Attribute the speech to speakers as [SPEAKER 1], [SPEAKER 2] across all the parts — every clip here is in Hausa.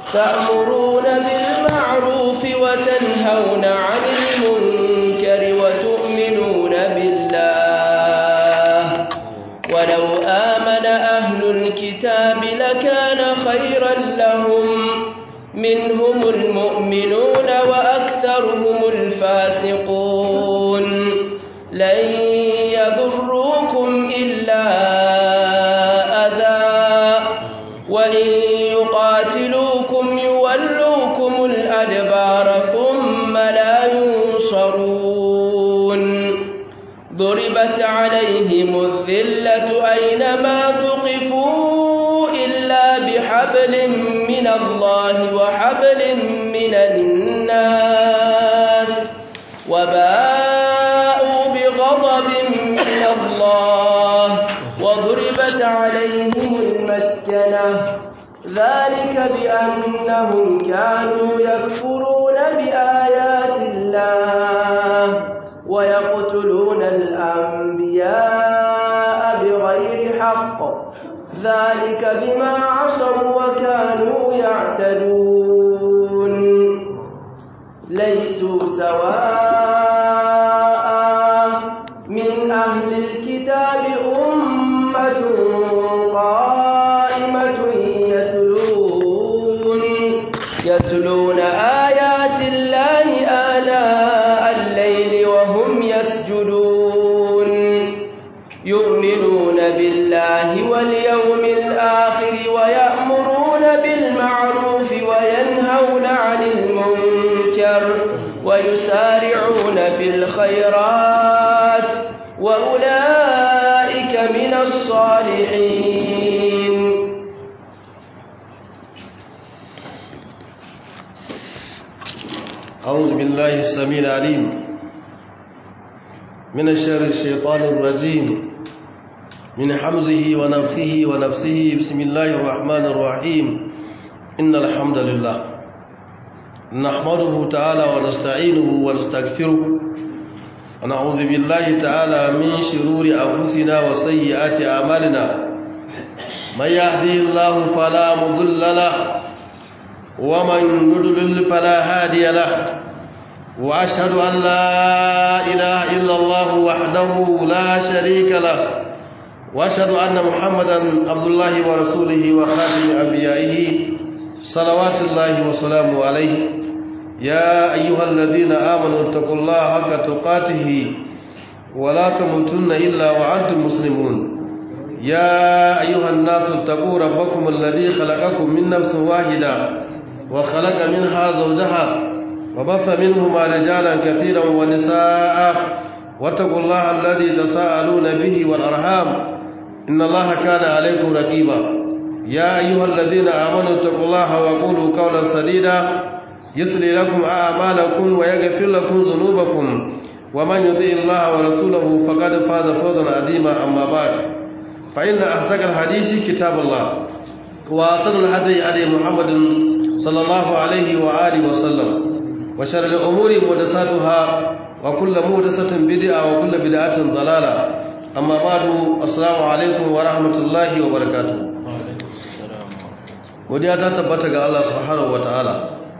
[SPEAKER 1] تأمرون بالمعروف وتنهون عن المنكر وتؤمنون بالله ولو آمن أهل الكتاب لكان خيرا لهم منهم المؤمنون وأكثرهم الفاسقون لن يضروكم إلا أذى وإن يقاتلوكم يولوكم الأدبار ثم لا ينصرون ضربت عليهم الذلة أينما ثقفوا إلا بحبل من الله وحبل من الناس وباءوا بغضب من الله وضربت عليهم المسكنة ذلك بأنهم كانوا يكفرون بآيات الله ويقتلون الأنبياء بغير حق ذلك بما عصوا وكانوا يعتدون ليسوا سواء من أهل الكتاب أمة قائمة يتلون يتلون آيات الله آلاء الليل وهم يسجدون يؤمنون بالله واليوم الآخر ويأمرون بالمعروف وينهون عن المنكر ويسارعون بالخيرات وأولئك من الصالحين
[SPEAKER 2] أعوذ بالله السميع العليم من الشر الشيطان الرجيم من حمزه ونفخه ونفسه بسم الله الرحمن الرحيم إن الحمد لله نحمده تعالى ونستعينه ونستغفره ونعوذ بالله تعالى من شرور أنفسنا وسيئات أعمالنا من يهدي الله فلا مضل له ومن يضلل فلا هادي له وأشهد أن لا إله إلا الله وحده لا شريك له وأشهد أن محمدا عبد الله ورسوله وخاتم أنبيائه صلوات الله وسلامه عليه يا أيها الذين آمنوا اتقوا الله حق تقاته ولا تموتن إلا وأنتم مسلمون يا أيها الناس اتقوا ربكم الذي خلقكم من نفس واحدة وخلق منها زوجها وبث منهما رجالا كثيرا ونساء واتقوا الله الذي تساءلون به والأرحام إن الله كان عليكم رقيبا يا أيها الذين آمنوا اتقوا الله وقولوا قولا سديدا يسلي لكم أعمالكم ويغفر لكم ذنوبكم ومن يطيع الله ورسوله فقد فاز فوزا عظيما أما بعد فإن أصدق الحديث كتاب الله وأحسن الهدي هدي محمد صلى الله عليه وآله وسلم وشر الأمور محدثاتها وكل محدثة بدعة وكل بدعة ضلالة أما بعد السلام عليكم ورحمة الله وبركاته godiya ta tabbata ga Allah subhanahu wataala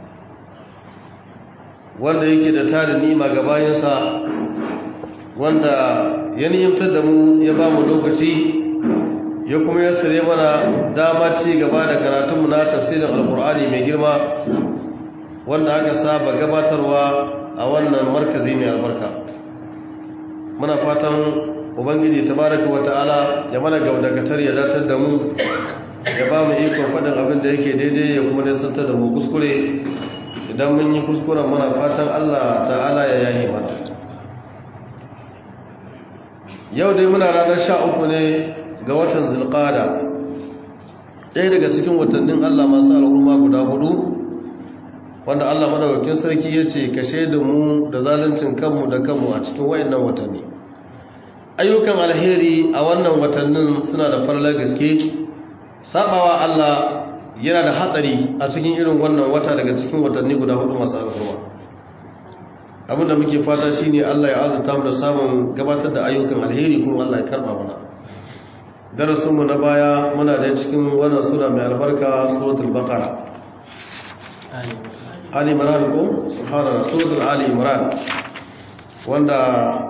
[SPEAKER 2] wanda yake da tarin nima ga bayansa wanda ya nimtar da mu ya ba mu lokaci ya kuma ya sare mana dama ci gaba da karatunmu na tafsirin alkur'ani mai girma wanda aka saba gabatarwa a wannan markazi mai albarka muna fatan ubangiji tabaraka wata'ala ya mana gaudakatar ya datar da mu ya ba mu ikon faɗin abin da yake daidai ya kuma nisantar da mu kuskure idan mun yi kuskuren muna fatan allah ta'ala ya yayi mana yau dai muna ranar sha uku ne ga watan zilƙada ɗaya daga cikin watannin allah masu al'umma guda hudu wanda allah madaukakin sarki ya ce kashe da mu da zaluncin kanmu da kanmu a cikin wayannan watanni ayyukan alheri a wannan watannin suna da farlar gaske sabawa allah yana da hatsari a cikin irin wannan wata daga cikin watanni guda hudu masu al'umma abinda muke fata shine allah ya azurta mu da samun gabatar da ayyukan alheri kuma allah ya karba mana darasinmu na baya muna da cikin wannan sura mai albarka suratul baqara ali imran ko subhanallah suratul ali imran wanda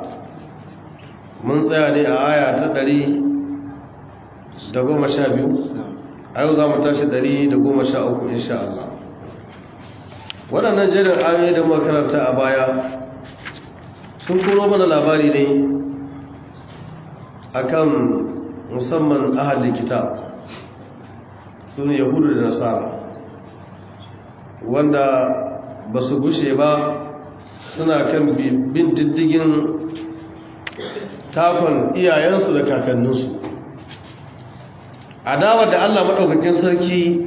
[SPEAKER 2] mun tsaya ne a aya ta ɗari da goma sha biyu a yau za mu tashi ɗari da goma sha uku insha Allah waɗannan jerin ayoyi da makaranta a baya sun kuro mana labari ne akan musamman ahadin kitab su ne yahudu da nasara wanda ba su gushe ba suna kan bin diddigin takon iyayensu da kakanninsu adawar da allah maɗaukakin sarki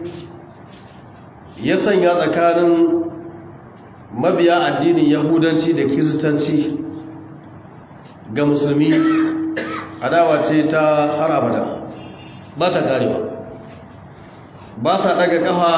[SPEAKER 2] ya sanya tsakanin mabiya addinin yahudanci da kiristanci ga musulmi adawa ce ta har abada ba ta garewa ba sa daga kafa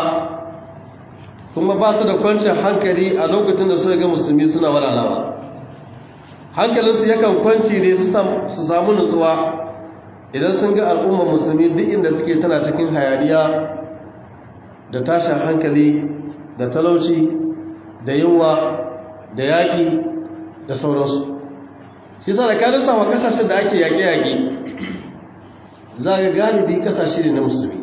[SPEAKER 2] kuma ba su da kwancin hankali a lokacin da suka ga musulmi suna walalawa hankalinsu yakan kwanci ne su samu nutsuwa idan sun ga al'ummar musulmi duk inda suke tana cikin hayaniya da tashin hankali da talauci da yunwa da yaƙi da sauransu shi sa da kanin sama kasashen da ake yaƙe-yaƙe za ga galibi kasashe ne na musulmi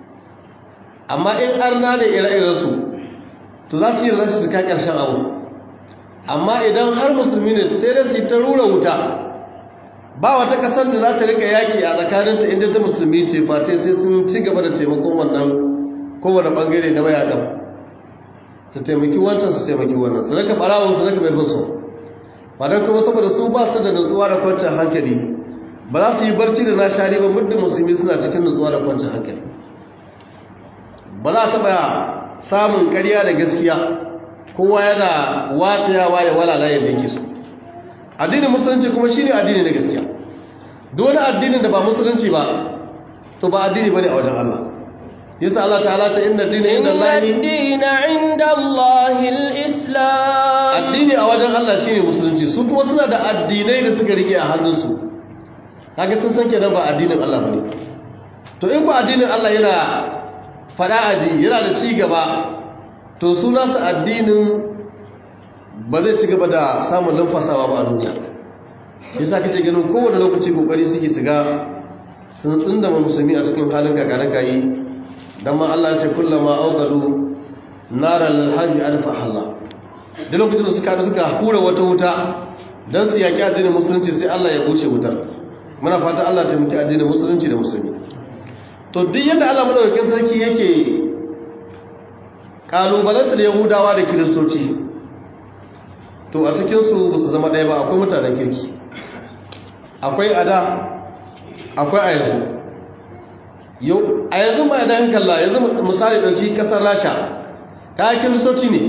[SPEAKER 2] amma in arna da ire-irensu to za su yi rasu su kai ƙarshen abu amma idan har musulmi ne sai da su ta rura wuta ba wata ƙasar da za ta rika yaƙi a tsakaninta inda ta musulmi ce face sai sun ci gaba da taimakon wannan kowane ɓangare na mayaƙan su taimaki wancan su taimaki wannan su raka ɓarawun su raka mai bin su ba don kuma saboda su ba su da nutsuwa da kwancin hankali ba za su yi barci da na shari ba muddin musulmi suna cikin nutsuwa da kwancin hankali ba za a taɓa samun ƙarya da gaskiya kowa yana watayawa ya walala yadda yake so addinin musulunci kuma shine addini na gaskiya dole addinin da ba musulunci ba to ba addini bane a wajen Allah yasa Allah ta'ala ta inna dina inda Allah
[SPEAKER 1] dina inda Allah al-islam
[SPEAKER 2] addini a wajen Allah shine musulunci su kuma suna da addinai da suka rike a hannunsu kaga sun san kenan ba addinin Allah bane to in ku addinin Allah yana fada aji yana da ci gaba to su nasu addinin ba zai ci gaba da samun lumfasawa ba a duniya yasa kake ganin kowane lokaci kokari suke shiga sun tsindama musulmi a cikin halin kakarar kayi dan ma Allah ya ce kullama auqadu naral harbi alfa halla da lokacin da suka suka hura wata wuta dan su yaki addinin musulunci sai Allah ya buce wutar muna fata Allah ta mutu addinin musulunci da musulmi to duk yadda Allah madaukakin sarki yake kalubalantar yahudawa da kiristoci to a cikinsu ba su zama ɗaya ba akwai mutanen kirki akwai ada akwai a yanzu yau a yanzu ma idan kalla yanzu misali ɗauki ƙasar rasha kayan kiristoci ne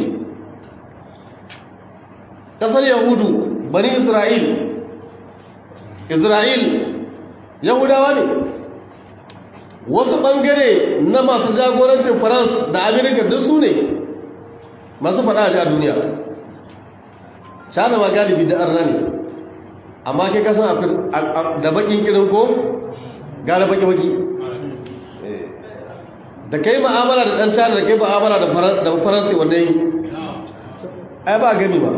[SPEAKER 2] ƙasar yahudu bani isra'il isra'il yahudawa ne wasu ɓangare na masu jagorancin france da amerika duk su ne masu faɗa a duniya cana ma galibi da arna ne amma kai kasan da bakin kirin ko gara baki-baki da kai ma'amala da ɗan cana da kai ma'amala da faransi wanda yi ai ba gami ba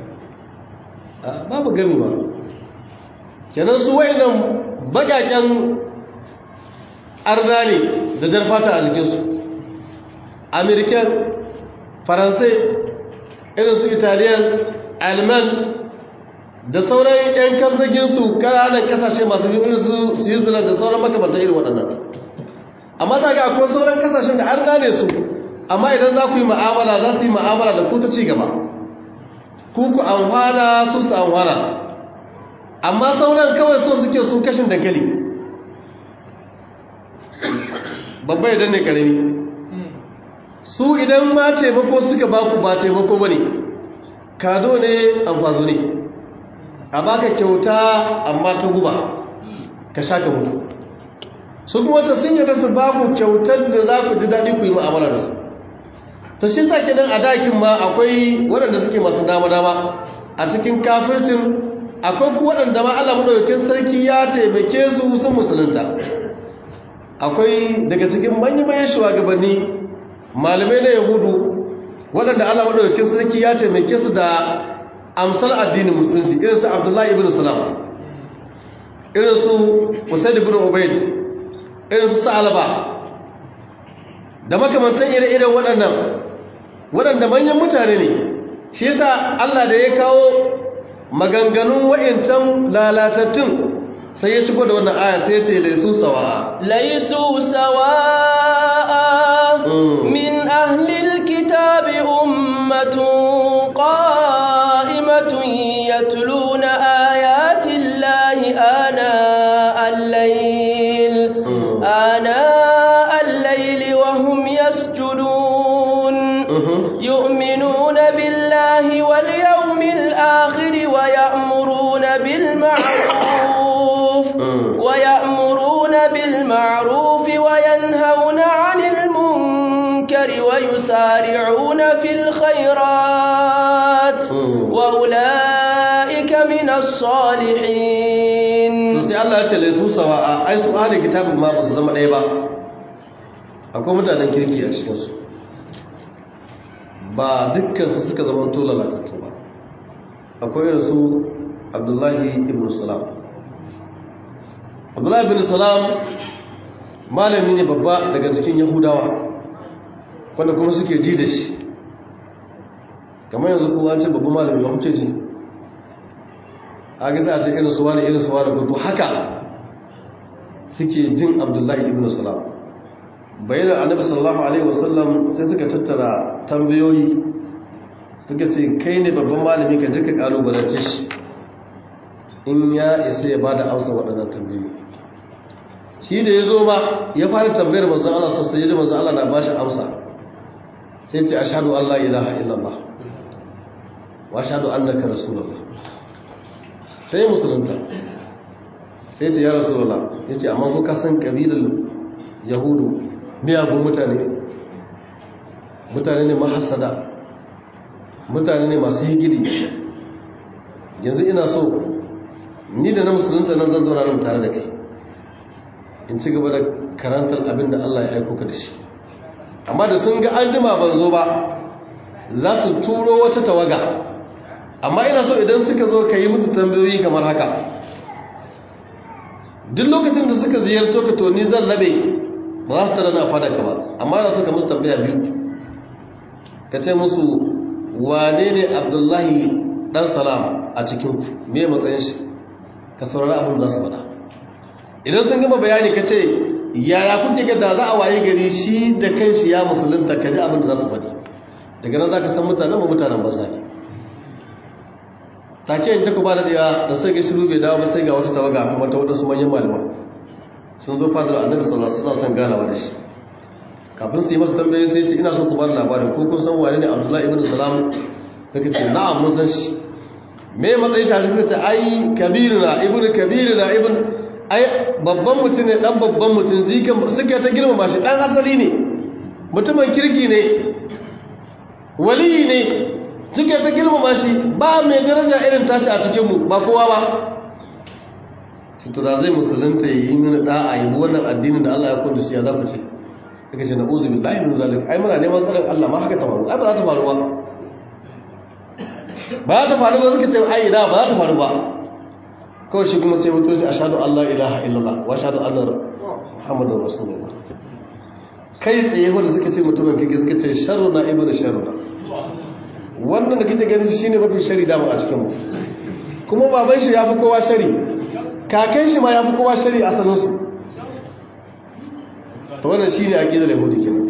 [SPEAKER 2] babu gami ba kenan su wai nan bakaken arna ne da jar fata a jikinsu amerikan faransai irin su italiyan alman da sauran 'yan kasaginsu ƙananan ƙasashe masu biyu irin su switzerland da sauran makamantar irin waɗannan amma za ga akwai sauran ƙasashen da an gane su amma idan za ku yi ma'amala za su yi ma'amala da ku ta ci gaba ku ku amfana su su amfana amma sauran kawai so suke su kashin dankali babba idan ne karami su idan ma taimako suka baku ba taimako ba ne kado ne amfazo ne a baka kyauta amma ta guba ka sha ka mutu su kuma ta sun yadda su baku kyautar da za ku ji daɗi ku yi ma'amala da su ta shi sa kenan a dakin ma akwai waɗanda suke masu dama-dama a cikin kafircin akwai ku waɗanda ma Allah maɗaukin sarki ya taimake su sun musulunta akwai daga cikin manya-manyan shugabanni malamai na yahudu waɗanda Allah madaukakin sarki ya ce mai kisu da amsal addinin musulunci irin su Abdullahi ibn Salam irin su Usaid ibn Ubayd irin su Sa'alaba da makamantan ire-iren waɗannan waɗanda manyan mutane ne shi yasa Allah da ya kawo maganganun wa'incan lalatattun sai ya shigo da wannan aya sai ya ce laisu sawa'a
[SPEAKER 1] laisu sawa'a min ahlil kitabi ummatun qa'imatun yatluna ayatin lahi ana al-layl ana al-layl wa hum yasjudun yu'minuna billahi wal yawmil akhir wa ya'muruna bil ma'ruf ويأمرون بالمعروف وينهون عن المنكر ويسارعون في الخيرات وأولئك من الصالحين
[SPEAKER 2] sai Allah ya ce laisu sawa ai su ahli kitabin ma ba su zama ɗaya ba akwai mutanen kirki a cikin su ba dukkan su suka zama to lalatattu ba akwai irin su Abdullahi ibn Salam abdullahi bin salam malami ne babba daga cikin yahudawa wanda kuma suke ji da shi kamar yanzu kowa ce babban malami ba kuce ji a gisa a ce irin suwa da irin suwa da gudu haka suke jin abdullahi ibn salam bayan annabi sallallahu alaihi wasallam sai suka tattara tambayoyi suka ce kai ne babban malami ka je ka kalubalance shi in ya isa ya bada amsa waɗannan tambayoyi shi da ya zo ba ya fara tambayar manzan Allah sosai ya ji manzan Allah na ba shi amsa sai ce ashadu an la ilaha illallah wa ashadu annaka rasulullah sai musulunta sai ce ya rasulullah ya ce amma ko kasan kabilar yahudu miyagun mutane mutane ne mahassada mutane ne masu higiri yanzu ina so ni da na musulunta nan zan zauna nan tare da kai in ci gaba da karantar abin da Allah ya aiko ka da shi amma da sun ga an jima ban zo ba za su turo wata tawaga amma ina so idan suka zo ka yi musu tambayoyi kamar haka duk lokacin da suka ziyarto ka to ni zan labe ba za su tara na fada ka ba amma ina so ka musu tambaya biyu ka ce musu wane ne abdullahi dan salam a cikin me matsayin shi ka saurari abin za su faɗa idan sun gama bayani ka ce yaya kuke ga da za a waye gari shi da kan shi ya musulunta ka ji abin da za su faɗi daga nan za ka san mutanen ba mutanen ba ne take in ta ku ba da ɗaya da sai ga shiru bai dawo ba sai ga wata tawaga kuma ta waɗansu manyan malama sun zo fadar annabi sallallahu alaihi wasallam ganawa da shi kafin su yi masa tambaye sai ce ina so ku ba da labarin ko kun san wane ne abdullahi ibn salam suka ce na'am mun san shi me matsayin shi suka ce ai kabiruna ibn kabiruna ibn ai babban mutum ne dan babban mutum jikan suka ta girmama shi dan asali ne mutumin kirki ne waliyi ne suka ta girmama shi ba mai daraja irin tashi a cikin mu ba kowa ba to da zai musulunta yi mini da'a yi wannan addinin da Allah ya kwanda shi ya zaku ce suka ce na'udhu billahi min zalik ai muna neman tsarin Allah ma haka ta faru ai ba za ta faru ba ba za ta faru ba suka ce ai ina ba za ta faru ba kawai shi kuma sai mutu shi ashhadu an la ilaha illallah wa ashhadu anna muhammadar rasulullah kai tsaye wanda suka ce mutumin kike suka ce sharru na ibnu sharru wannan da kike ganin shi shine mafi shari dama a cikin mu kuma baban shi yafi kowa shari kakan shi ma yafi kowa shari a sanin su to wannan shine aqidar yahudi kenan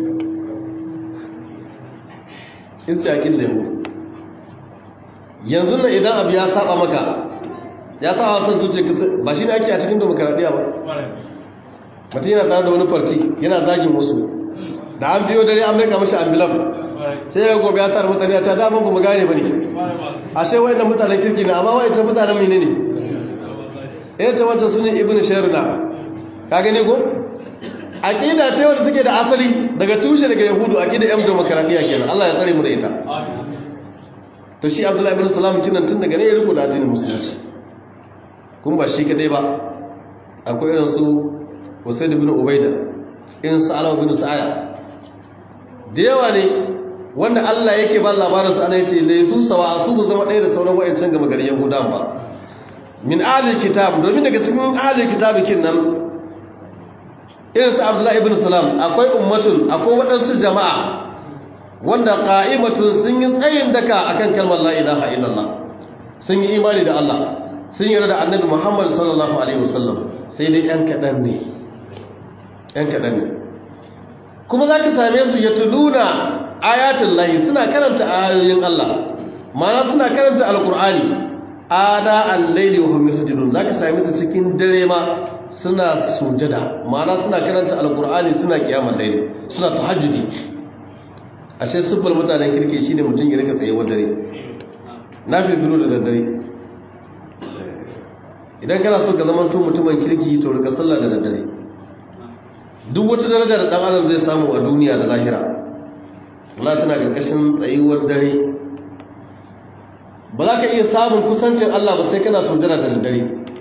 [SPEAKER 2] in ce aqidar yahudi yanzu nan idan abu ya saba maka ya saba san zuciya ba shine ake a cikin demokradiya ba mutum yana tare da wani farti yana zagin wasu da an biyo dare an maika mashi ambulan sai ya gobe ya tara mutane a ta daman ba mu gane ba ne ashe wa'annan mutanen kirki na amma wa'ancan mutanen mene ne ya ce wata su ne ibn sharuna ka gani ko aqida ce wanda take da asali daga tushe daga yahudu aqida yan demokradiya kenan Allah ya tsare mu da ita to shi abdullahi ibn salam kinan tun daga ne ya rubuta addinin musulunci kun ba shi kadai ba akwai irin su Usaid ibn Ubaida irin su Alama ibn Sa'aya da yawa ne wanda Allah yake ba labarin su ana yace laysu sawa su bu zama ɗaya da sauran wayancan gama gari yahudan ba min ahlil kitab domin daga cikin ahlil kitab kin nan irin su Abdullahi ibn Salam akwai ummatun akwai waɗansu jama'a wanda qa'imatun sun yi tsayin daka akan kalmar la ilaha illallah sun yi imani da Allah sun yi da annabi Muhammad sallallahu alaihi wasallam sai dai yan kadan ne yan kadan ne kuma zaka same su ya tuluna ayatul lahi suna karanta ayoyin Allah ma'ana suna karanta alqur'ani ada al-layli wa hum yasjudun zaka same su cikin dare ma suna sujada ma'ana suna karanta alqur'ani suna kiyamul layli suna tahajjudi ashe siffar mutanen kirki shine mutum ya rika tsaye dare na fi bilu da daddare idan kana so ka zama mutumin kirki to rika sallah da daddare duk wata daraja da dan adam zai samu a duniya da lahira Allah tana karkashin tsayuwar dare ba za ka iya samun kusancin Allah ba sai kana sujjada da daddare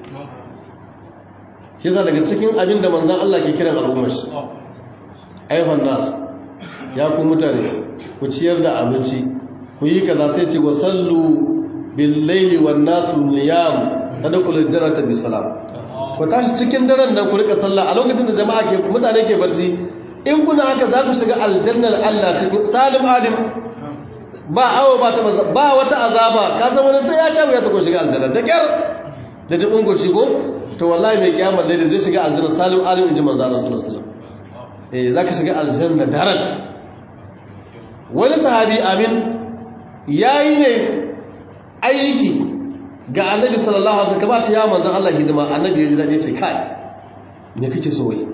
[SPEAKER 2] shi yasa daga cikin abin da manzon Allah ke kiran al'ummar shi ayyuhan nas ya ku mutane ku ciyar da abinci ku yi kaza sai ce wa sallu bil laili wan nasu niyam tadkhulul jannata bi salam ku tashi cikin daren nan ku rika sallah a lokacin da jama'a ke mutane ke barci in kuna haka za ku shiga aljannar Allah cikin salim alim ba awo ba ta ba wata azaba ka san wani sai ya sha wuya ta ko shiga aljanna da kyar da dubin goshi ko to wallahi mai kiyamar dai zai shiga aljanna salim alim inji manzo Allah sallallahu alaihi wasallam eh zaka shiga aljanna darat wani sahabi amin yayi ne aiki ga annabi sallallahu alaihi wasallam kamar ya manzon Allah hidima annabi ya ji dadi ce kai me kake so wai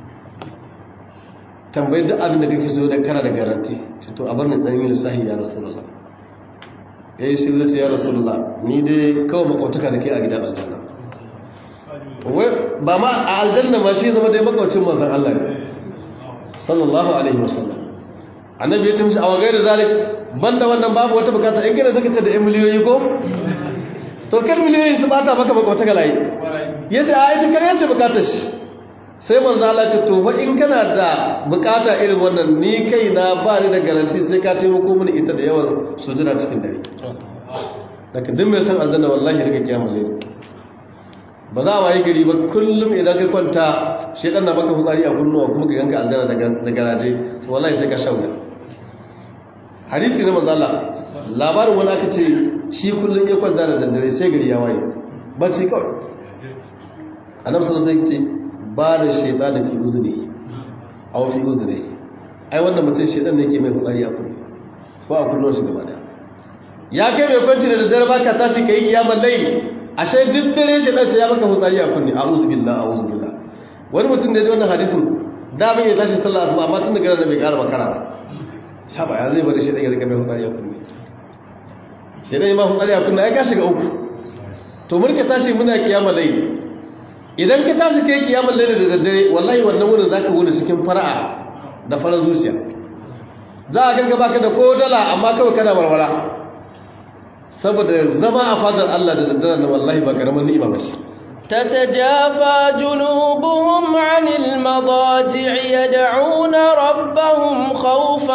[SPEAKER 2] tambayar duk abin da kake so da kana da garanti ce to a bar ni dan yin sahi ya rasulullah yayi shi zai ya rasulullah ni dai kawai makwataka da ke a gidan aljanna wai ba ma a aljanna ma shi zama dai makwacin manzon Allah ne sallallahu alaihi wasallam annabi ya tumshi a wagai da zalik banda wannan babu wata bukata in kana saka ta da yan miliyoyi ko to kar miliyoyi su bata maka makwata ga layi yace a ita kar yace bukatar shi sai manzo Allah ce to fa in kana da bukata irin wannan ni kai na ba ni da garanti sai ka taimako mini ita da yawan sujada cikin dare daga duk mai san aljanna wallahi rika kiyamul layl ba za a wayi gari ba kullum idan ka kwanta shedan na baka fitsari a kunnuwa kuma ka ganka aljanna da garaje wallahi sai ka shauya hadisi na manzala labarin wani aka ce shi kullum ya kwanta da daddare sai gari ya waye bacci kawai annabi sallallahu alaihi wasallam ce ba da shaytan fi uzuri aw fi uzuri ai wannan mutum shaytan ne ke mai fitsari a kunnu ko a kunnuwan shi gaba daya ya kai mai kwanci da daddare baka tashi kai kiyamar layl ashe duk dare shaytan sai ya maka fitsari a kunni a'udhu billahi a'udhu billahi wani mutum da ya ji wannan hadisin da bai ya tashi sallah asuba amma tun daga nan bai ƙara makara ba haba ya zai bari shi ɗaya rika mai hutsari a kunne shi ɗaya ma hutsari a kunne ya ka shiga uku to murka tashi muna kiyama lai idan ka tashi kai kiyama lai da daddare wallahi wannan wurin za ka wuni cikin fara'a da farar zuciya za a ganka baka da ko dala amma kawai kana warwara saboda zama a fadar Allah da daddare na wallahi ba karamin ni'ima ba shi
[SPEAKER 1] تتجافى جنوبهم عن المضاجع يدعون ربهم خوفا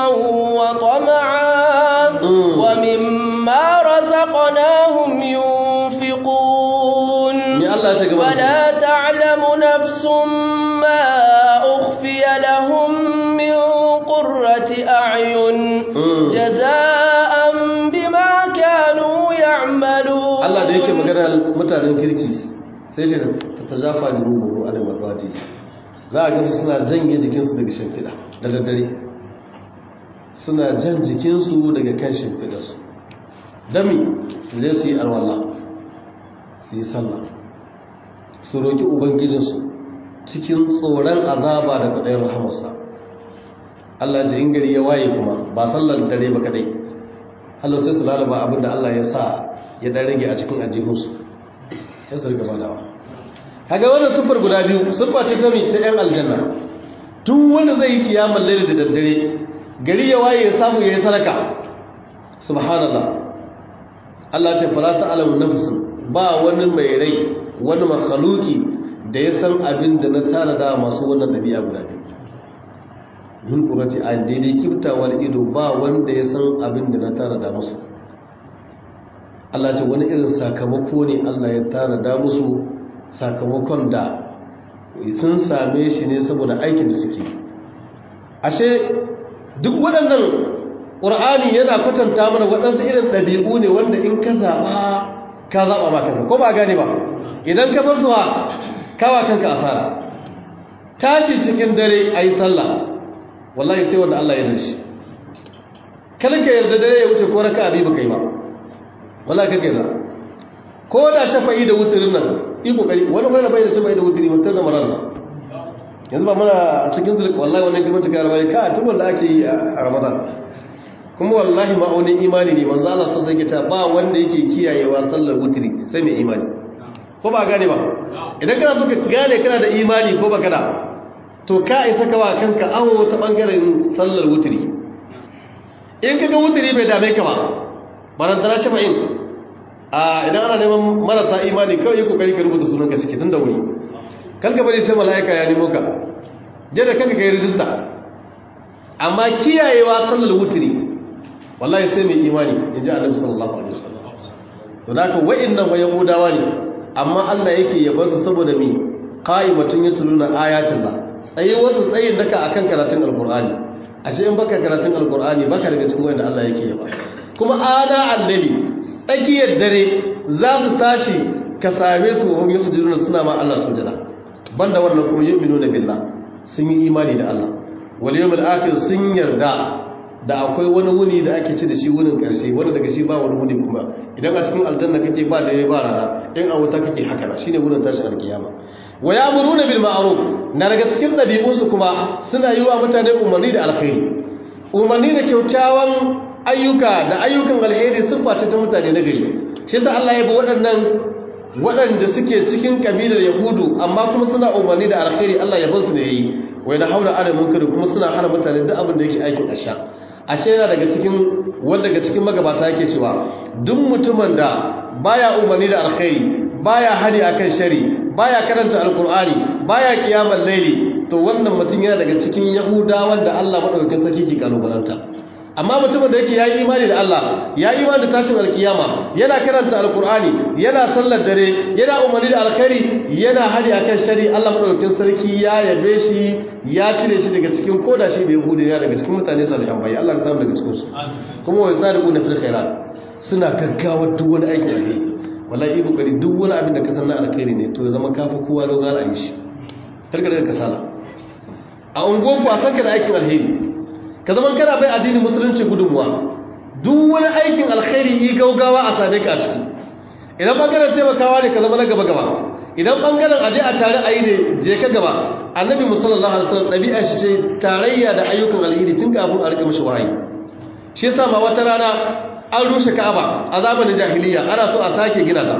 [SPEAKER 1] وطمعا ومما رزقناهم ينفقون ولا تعلم نفس ما أخفي لهم من قرة أعين جزاء بما كانوا يعملون
[SPEAKER 2] الله ده yake magana mutanen kirkis sai ce ta zafa da rubu a da marwaji za a gansu suna janye jikinsu daga shimfiɗa da daddare suna jan jikinsu daga kan shimfiɗarsu dami zai su yi alwala su yi sallah su roƙi ubangijinsu cikin tsoron azaba da kwaɗayin rahamarsa Allah ji in gari ya waye kuma ba sallar dare ba kadai Allah sai su lalaba abinda Allah ya sa ya ɗan rage a cikin ajihunsu ya su rika badawa kaga wannan sufar guda biyu sufa ce ta mi ta yan aljanna duk wanda zai yi kiyamar laili da daddare gari ya waye ya samu yayi sadaka subhanallah Allah ce fala ta'lamu nafsun ba wani mai rai wani makhluki da ya san abin da na tanada masu wannan dabi'a guda biyu min qurrati ayn daidai kibtawar ido ba wanda ya san abin da na tara da musu Allah ce wani irin sakamako ne Allah ya tara da musu sakamakon da sun same shi ne saboda aikin da suke ashe duk waɗannan ƙur'ani yana kwatanta mana waɗansu irin ɗabi'u ne wanda in ka zaɓa ka zaɓa ma kanka ko ba gane ba idan ka basu wa kawa kanka asara tashi cikin dare a yi sallah wallahi sai wanda Allah ya dashi kalka yarda dare ya wuce ko raka abi baka yi ba wallahi kake da ko da shafa'i da wuturin nan yi kokari wani bai da bai da shafa'i da wuturi mutar da marar yanzu ba muna a cikin zulk wallahi wannan kimar ta karabai ka tun wanda ake yi a ramadan kuma wallahi ma'aunin imani ne manzo Allah sai yake ta ba wanda yake kiyayewa sallar wuturi sai mai imani ko ba gane ba idan kana so ka gane kana da imani ko ba kana to ka isa kawa kanka awo ta bangaren sallar wuturi in kaga wuturi bai dame ka ba barantana shafa'in a idan ana neman marasa imani kawai yi kokari ka rubuta sunanka ciki tun da wuri kanka bari sai mala'ika ya nemo ka je da kanka kai rijista amma kiyayewa sallar wuturi wallahi sai mai imani in ji annabi sallallahu alaihi wasallam to da ka wa'annan wa yahudawa ne amma Allah yake yabar su saboda me qa'imatun yatluna ayatullah tsayi wasu tsayin daka akan karatun alqur'ani ashe in baka karatun alqur'ani baka daga cikin wanda Allah yake yaba kuma ana allabi tsakiyar dare za su tashi ka same su hum yusjuduna suna ma Allah sujada banda wannan kuma yu'minuna billah sun yi imani da Allah wal yawmil akhir sun yarda da akwai wani wuni da ake ci da shi wunin karshe wanda daga shi ba wani wuni kuma idan a cikin aljanna kake ba da ba rana in a wuta kake haka na shine wunin tashin alkiyama wa ya'muruna bil ma'ruf na daga cikin dabi'unsu kuma suna yi wa mutane umarni da alkhairi umarni da kyaukyawan ayyuka da ayyukan alheri siffa ce ta mutane na gari shi yasa Allah ya bi waɗannan waɗanda suke cikin kabilar yahudu amma kuma suna umarni da alheri Allah ya su da yayi wai da haula ana munkari kuma suna hana mutane duk abin da yake aikin asha ashe yana daga cikin wanda daga cikin magabata yake cewa duk mutumin da baya umarni da alheri baya hani akan shari baya karanta alqur'ani baya kiyamar laili to wannan mutum yana daga cikin yahudawan da Allah madaukakin sarki ke kalubalanta amma mutumin da yake ya yi imani da Allah ya yi imani da tashin alkiyama yana karanta alkur'ani yana sallar dare yana umarni da alkhairi yana hari akan shari Allah madaukakin sarki ya yabe shi ya cire shi daga cikin koda shi bai hude ya daga cikin mutane salihan bai Allah ka samu daga cikin su kuma wa sadiquna fil khairat suna gaggawa duk wani aikin alheri wallahi yi kokari duk wani abin da ka san na alkhairi ne to ya zama kafi kowa gaggawa a yi shi karka daga kasala a unguwanku a sanka da aikin alheri ka zama kana bai addinin musulunci gudunmuwa duk wani aikin alkhairi yi gaugawa a same ka a ciki idan bangaren taimakawa ne ka zama na gaba gaba idan bangaren aje a tare a yi ne je ka gaba annabi musallallahu alaihi wasallam ɗabi'a shi ce tarayya da ayyukan alheri tun kafin a rika mishi wahayi shi yasa ma wata rana an rushe ka'aba a zamanin jahiliya ana so a sake gina ta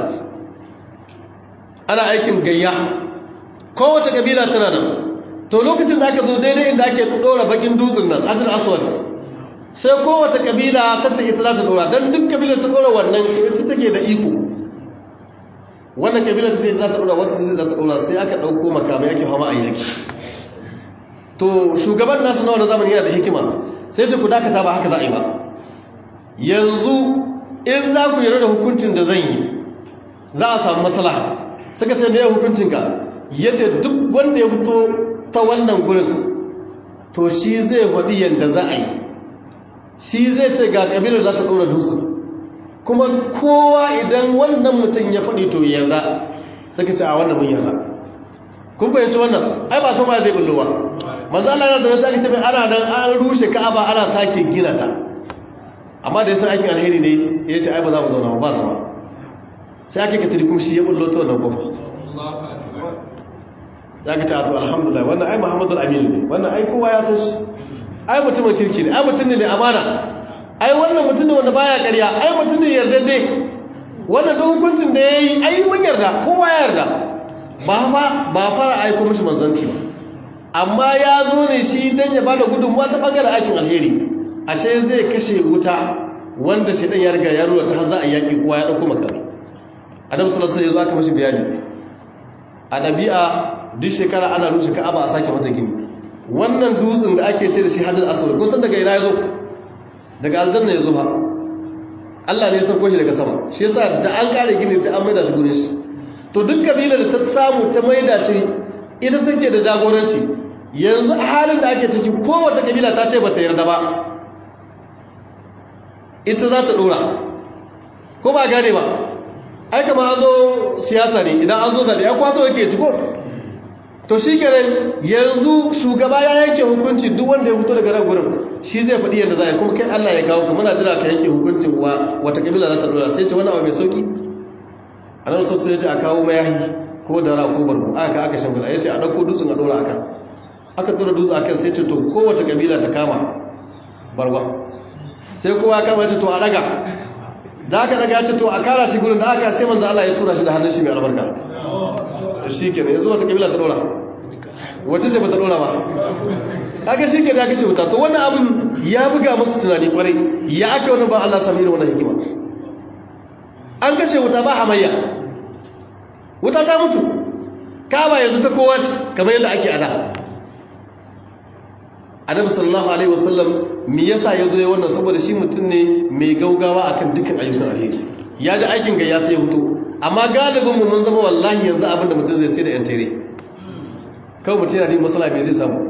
[SPEAKER 2] ana aikin gayya kowace kabila tana nan to lokacin da aka zo daidai inda ake dora bakin dutsen nan ajin aswad sai kowace kabila ta ce ita za ta dora don duk kabila ta dora wannan ita take da iko wannan kabila ta ce za ta dora wata ce za ta dora sai aka dauko makamai ake hama a yaki to shugaban nasu na wani zamani yana da hikima sai ce ku dakata ba haka za a yi ba yanzu in za ku yarda da hukuncin da zan yi za a samu maslaha suka ce me hukuncinka ya ce duk wanda ya fito ta wannan gurin to shi zai faɗi yadda za a yi shi zai ce ga ƙabilar za ta ɗora dutse kuma kowa idan wannan mutum ya faɗi to yarda suka ce a wannan mun yarda kun fahimci wannan ai ba sama zai bullowa manzo Allah yana da wasu aka ce ana nan an rushe Ka'aba ana sake gina ta amma da yasan aikin alheri ne ya ce ai ba za mu zauna ba sama sai aka katiri kuma shi ya bullo ta wannan kofa za ka ta to alhamdulillah wannan ai muhammadu aminu ne wannan ai kowa ya san shi ai mutumin kirki ne ai mutum ne mai amana ai wannan mutum ne wanda baya ƙarya ai mutum ne yarda dai wannan da hukuncin da ya yi ai mun yarda kowa ya yarda ba fa ba fara aiko mishi manzanci ba amma ya zo ne shi dan ya bada gudunmuwa ta bangaren aikin alheri ashe zai kashe wuta wanda shi dan ya riga ya rura ta za a yaki kowa ya dauko makami annabi sallallahu alaihi wasallam ya zo aka mishi bayani a ɗabi'a duk shekara ana rushe ka'aba a sake mata gini wannan dutsen da ake ce da shi hadal aswad kun san daga ina yazo daga aljanna yazo ba Allah ne ya sauko shi daga sama shi yasa da an kare gini sai an maida shi gurin shi to duk kabilar da ta samu ta maida shi ita take da jagoranci yanzu a halin da ake ciki kowace kabila ta ce bata yarda ba ita za ta dora ko ba gane ba ai kama an zo siyasa ne idan an zo zaɓe ya kwaso yake ci ko to shi kenan yanzu shugaba ya yanke hukunci duk wanda ya fito daga nan gurin shi zai faɗi yadda za a yi kuma kai Allah ya kawo ka muna jira ka yanke hukuncin wa wata kabila za ta dora sai ce wani abu mai sauki a nan sosai ya ce a kawo mayahi ko dara ko barko aka aka shimfiɗa ya ce a ɗauko dutsen a ɗora a kan aka ɗora dutsen a kan sai ce to kowace kabila ta kama barwa sai kowa kama ce to a ɗaga da aka ɗaga ce to a kara shi gurin da aka sai manzo Allah ya tura shi da hannun shi mai albarka shi ke ne yanzu wata kabila ta ɗora wacce ce ba ta ɗora ba kaga shi ke da aka ce wuta to wannan abin ya buga musu tunani kwarai ya aka wani ba Allah sami irin wannan hikima an kashe wuta ba hamayya wuta ta mutu kaba yanzu ta kowa ce kamar yadda ake ada annabi sallallahu alaihi wasallam me yasa yazo ya wannan saboda shi mutum ne mai gaugawa akan dukkan ayyukan alheri ya ji aikin ga ya sai hutu amma galibin mu mun zama wallahi yanzu abinda mutum zai sai da yan tare kawai mutum yana da masala me zai samu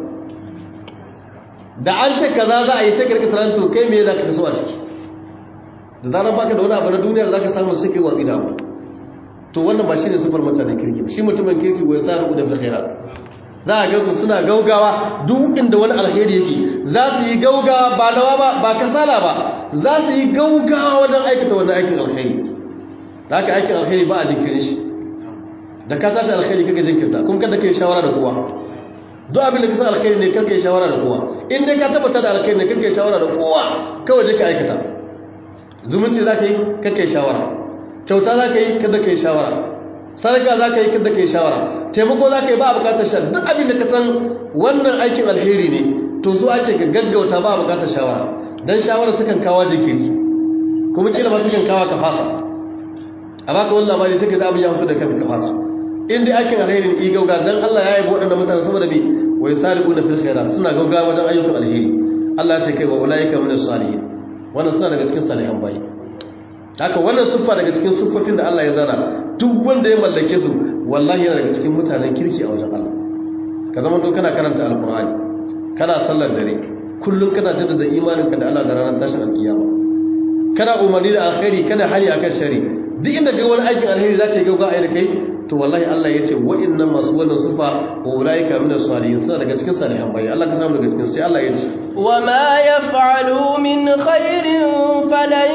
[SPEAKER 2] da an ce kaza za a yi ta kirkitar to kai me za ka kaso a ciki da zaran baka da wani abu na duniyar za ka samu sai kai watsi da abu to wannan ba shi ne sufar mutanen kirki ba shi mutumin kirki wai sa rubu da khairat za a gansu suna gaugawa duk inda wani alheri yake za su yi gaugawa ba nawa ba ba kasala ba za su yi gaugawa wajen aikata wannan aikin alheri da aka aikin alheri ba a jinkirin shi da ka tashi alheri kaga jinkirta kuma kada kai shawara da kowa duk abin da ka san alheri ne karka yi shawara da kowa in dai ka tabbata da alheri ne karka yi shawara da kowa kawai je ka aikata zumunci za ka yi karka yi shawara kyauta za ka yi kada ka yi shawara sadaka za ka yi kada ka yi shawara taimako za ka yi ba a bukatar sha duk abin da ka san wannan aikin alheri ne to su ce ka gaggauta ba a bukatar shawara don shawara ta kan kawo jinkiri kuma kila ma su kan kawo ka fasa a baka wani labari sai ka da abin ya fito da kanka ka fasa in dai aikin alheri ne i gauga dan Allah ya yi waɗannan mutane saboda bi wai sariquna fil khairat suna gauga wajen ayyukan alheri Allah ya ce kai wa ulaika min salihin wannan suna daga cikin salihan bayi haka wannan siffa daga cikin siffofin da Allah ya zana duk wanda ya mallake su wallahi yana daga cikin mutanen kirki a wajen Allah ka zama to kana karanta alqur'ani kana sallar dare kullum kana jaddada imaninka da Allah da ranar tashin alkiyama kana umarni da alkhairi kana hani akan shari duk inda ga wani aikin alheri zaka yi gauga a da kai to wallahi Allah ya ce wa'annan masu wannan sifa wa ulaika min as-salihin suna daga cikin salihan bayi Allah ka samu daga cikin sai Allah ya ce
[SPEAKER 1] wa ma yaf'alu min khairin falan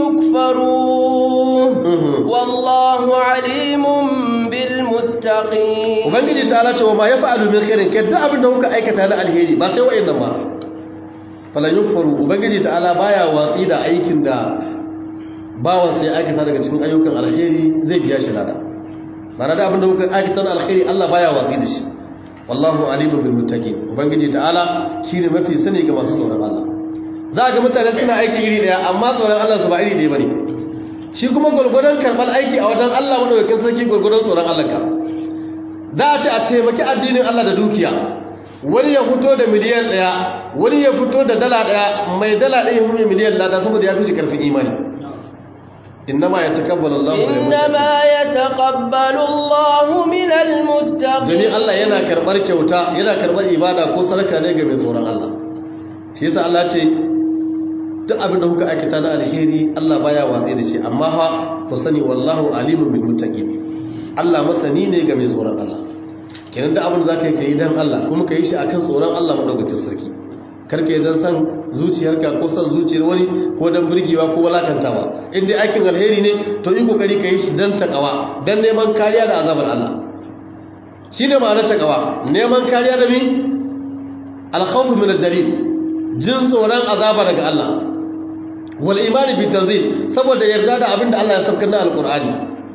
[SPEAKER 1] yukfaru wallahu alimun bil muttaqin
[SPEAKER 2] ubangiji ta Allah ce wa ma yaf'alu min khairin kai duk abin da kuka aikata na alheri ba sai wa'annan ba falan yukfaru ubangiji ta Allah baya watsi da aikin da bawan sai aikata daga cikin ayyukan alheri zai biya shi lada mana da abinda kuka aikatan alkhairi Allah baya watsi da shi wallahu alimun bil muttaqin ubangiji ta'ala shine mafi sani ga masu tsoron Allah za ga mutane suna aiki iri daya amma tsoron Allah su ba iri daya bane shi kuma gurgurdan karban aiki a wajen Allah madaukakin sarki gurgurdan tsoron Allah ka za a ce a taimaki addinin Allah da dukiya wani ya fito da miliyan daya wani ya fito da dala daya mai dala daya ya miliyan lada saboda ya fi shi karfin imani إنما يتقبل الله من
[SPEAKER 1] إنما يتقبل الله من المتقين
[SPEAKER 2] domin Allah yana karɓar kyauta yana karɓar ibada ko sarka ne ga mai tsoron Allah shi yasa Allah ce duk abin da kuka aikata na alheri Allah baya watsi da shi amma fa ku sani wallahu alimun bil muttaqin Allah masani ne ga mai tsoron Allah kenan duk abin da zaka yi kai dan Allah kuma kai shi akan tsoron Allah madaukakin sarki karka yi dan san zuciyarka ko san zuciyar wani ko dan burgewa ko walakantawa in dai aikin alheri ne to yi kokari ka yi shi dan takawa dan neman kariya da azabar Allah shine ma'anar takawa neman kariya da mi al-khawf min al-jalil jin tsoron azaba daga Allah wal imani bi tanzil saboda yarda da abinda Allah ya saukar da alqur'ani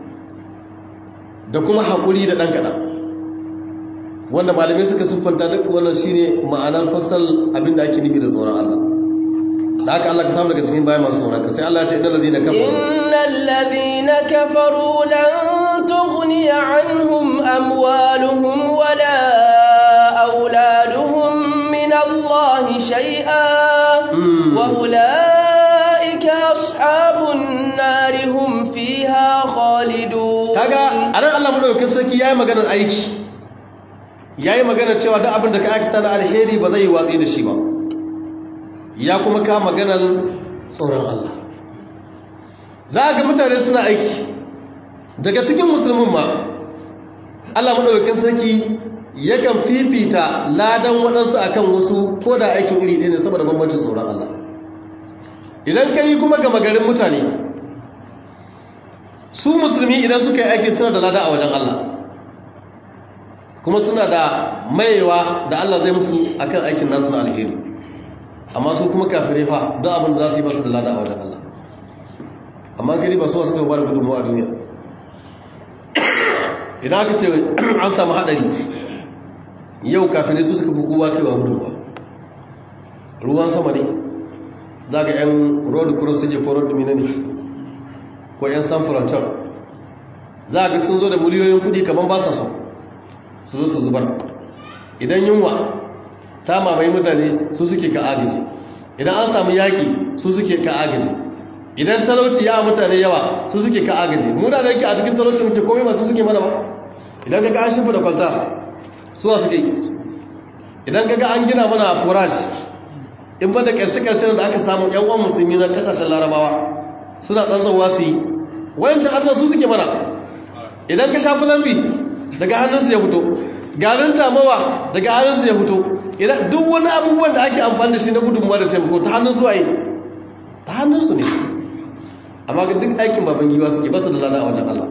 [SPEAKER 2] da kuma hakuri da dan kadan wanda malamai suka siffanta duk wannan shine ma'anar fasal abinda ake nufi da tsoron Allah da haka Allah ka samu daga cikin bayan masu tsoron ka sai Allah ya ce innal ladina kafaru
[SPEAKER 1] innal ladina kafaru lan tughni anhum amwaluhum wala auladuhum الله شيئا وأولئك أصحاب النار هم فيها خالدون
[SPEAKER 2] kaga anan Allah madaukakin sarki yayi maganar aiki yayi maganar cewa duk abin da ka aikata na alheri ba zai yi watsi da shi ba ya kuma ka maganar tsoron Allah za ga mutane suna aiki daga cikin musulmin ma Allah madaukakin sarki yakan fifita ladan waɗansu akan wasu ko da aikin iri ɗaya ne saboda bambancin tsoron Allah idan ka yi kuma gama garin mutane su musulmi idan suka yi aiki suna da lada a wajen Allah kuma suna da mayewa da Allah zai musu akan aikin nasu na alheri amma su kuma kafirai fa don abin da za su yi basu da lada a wajen Allah amma gari ba su wasu kai ba da gudunmuwa a duniya idan aka ce an samu haɗari yau kafirai su suka fi kowa kaiwa gudunmuwa ruwan sama ne za ga 'yan road cross suke ko road mina ne ko 'yan san frontier za ga sun zo da miliyoyin kudi kamar ba sa so su zo su zubar idan yunwa ta mamaye mutane su suke ka agaji idan an samu yaƙi su suke ka agaji idan talauci ya mutane yawa su suke ka agaji muna da yake a cikin talauci muke komai ba su suke mana ba idan ka ga an shimfa da kwalta suwa suke idan ka ga an gina mana furashi in ba da ƙarshe-ƙarshe da aka samu ‘yan uwan musulmi na ƙasashen larabawa suna ɗanzarwa su yi wayancin har su suke mana idan ka shafi lambi daga hannunsu ya fito garin tamawa daga hannunsu ya fito idan duk wani abubuwan da ake amfani da shi na gudunmuwa da taimako ta hannunsu waye ta hannunsu ne amma ga duk aikin baban giwa suke ba su da lana a wajen Allah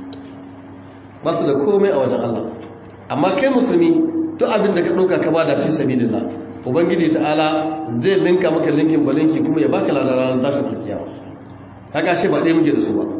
[SPEAKER 2] ba su da komai a wajen Allah amma kai musulmi duk abin da ka ɗauka ka ba da fi sabi da ubangiji ta'ala zai linka maka linkin balinki kuma ya baka ladan ranar tashin alkiyama kaga shi ba ɗaya muke da su ba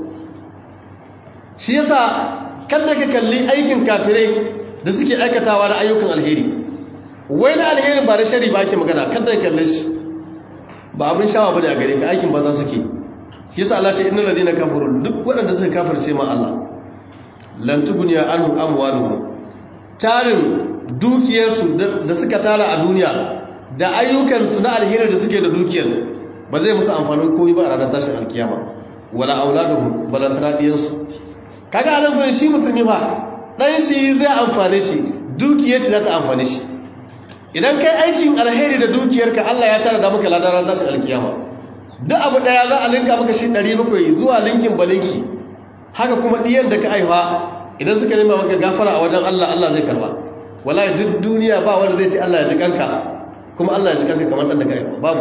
[SPEAKER 2] shi yasa kada ka kalli aikin kafirai da suke aikatawa da ayyukan alheri wai na alherin ba da shari ba ake magana kada ka kalle shi ba abin shawa bane a gare ka aikin ba za su ke shi yasa Allah ta innal ladina kafaru duk waɗanda suka kafirce ma Allah lan tuguniya anhu amwaluhum tarin dukiyarsu da suka tara a duniya da ayyukansu na alheri da suke da dukiyar ba zai musu amfanin komai ba a ranar tashin alkiyama wala auladuhum balantana diyansu kaga anan gurin shi musulmi fa dan shi zai amfane shi dukiyar shi za ta amfane shi idan kai aikin alheri da dukiyarka Allah ya tara da maka ladan ranar tashin alkiyama duk abu daya za a linka maka shi 700 zuwa linkin balinki haka kuma diyan da ka aiwa idan suka nema maka gafara a wajen Allah Allah zai karba wallahi duk duniya ba wanda zai ce Allah ya ji kanka kuma Allah ya ji kanka kamar dan da kai babu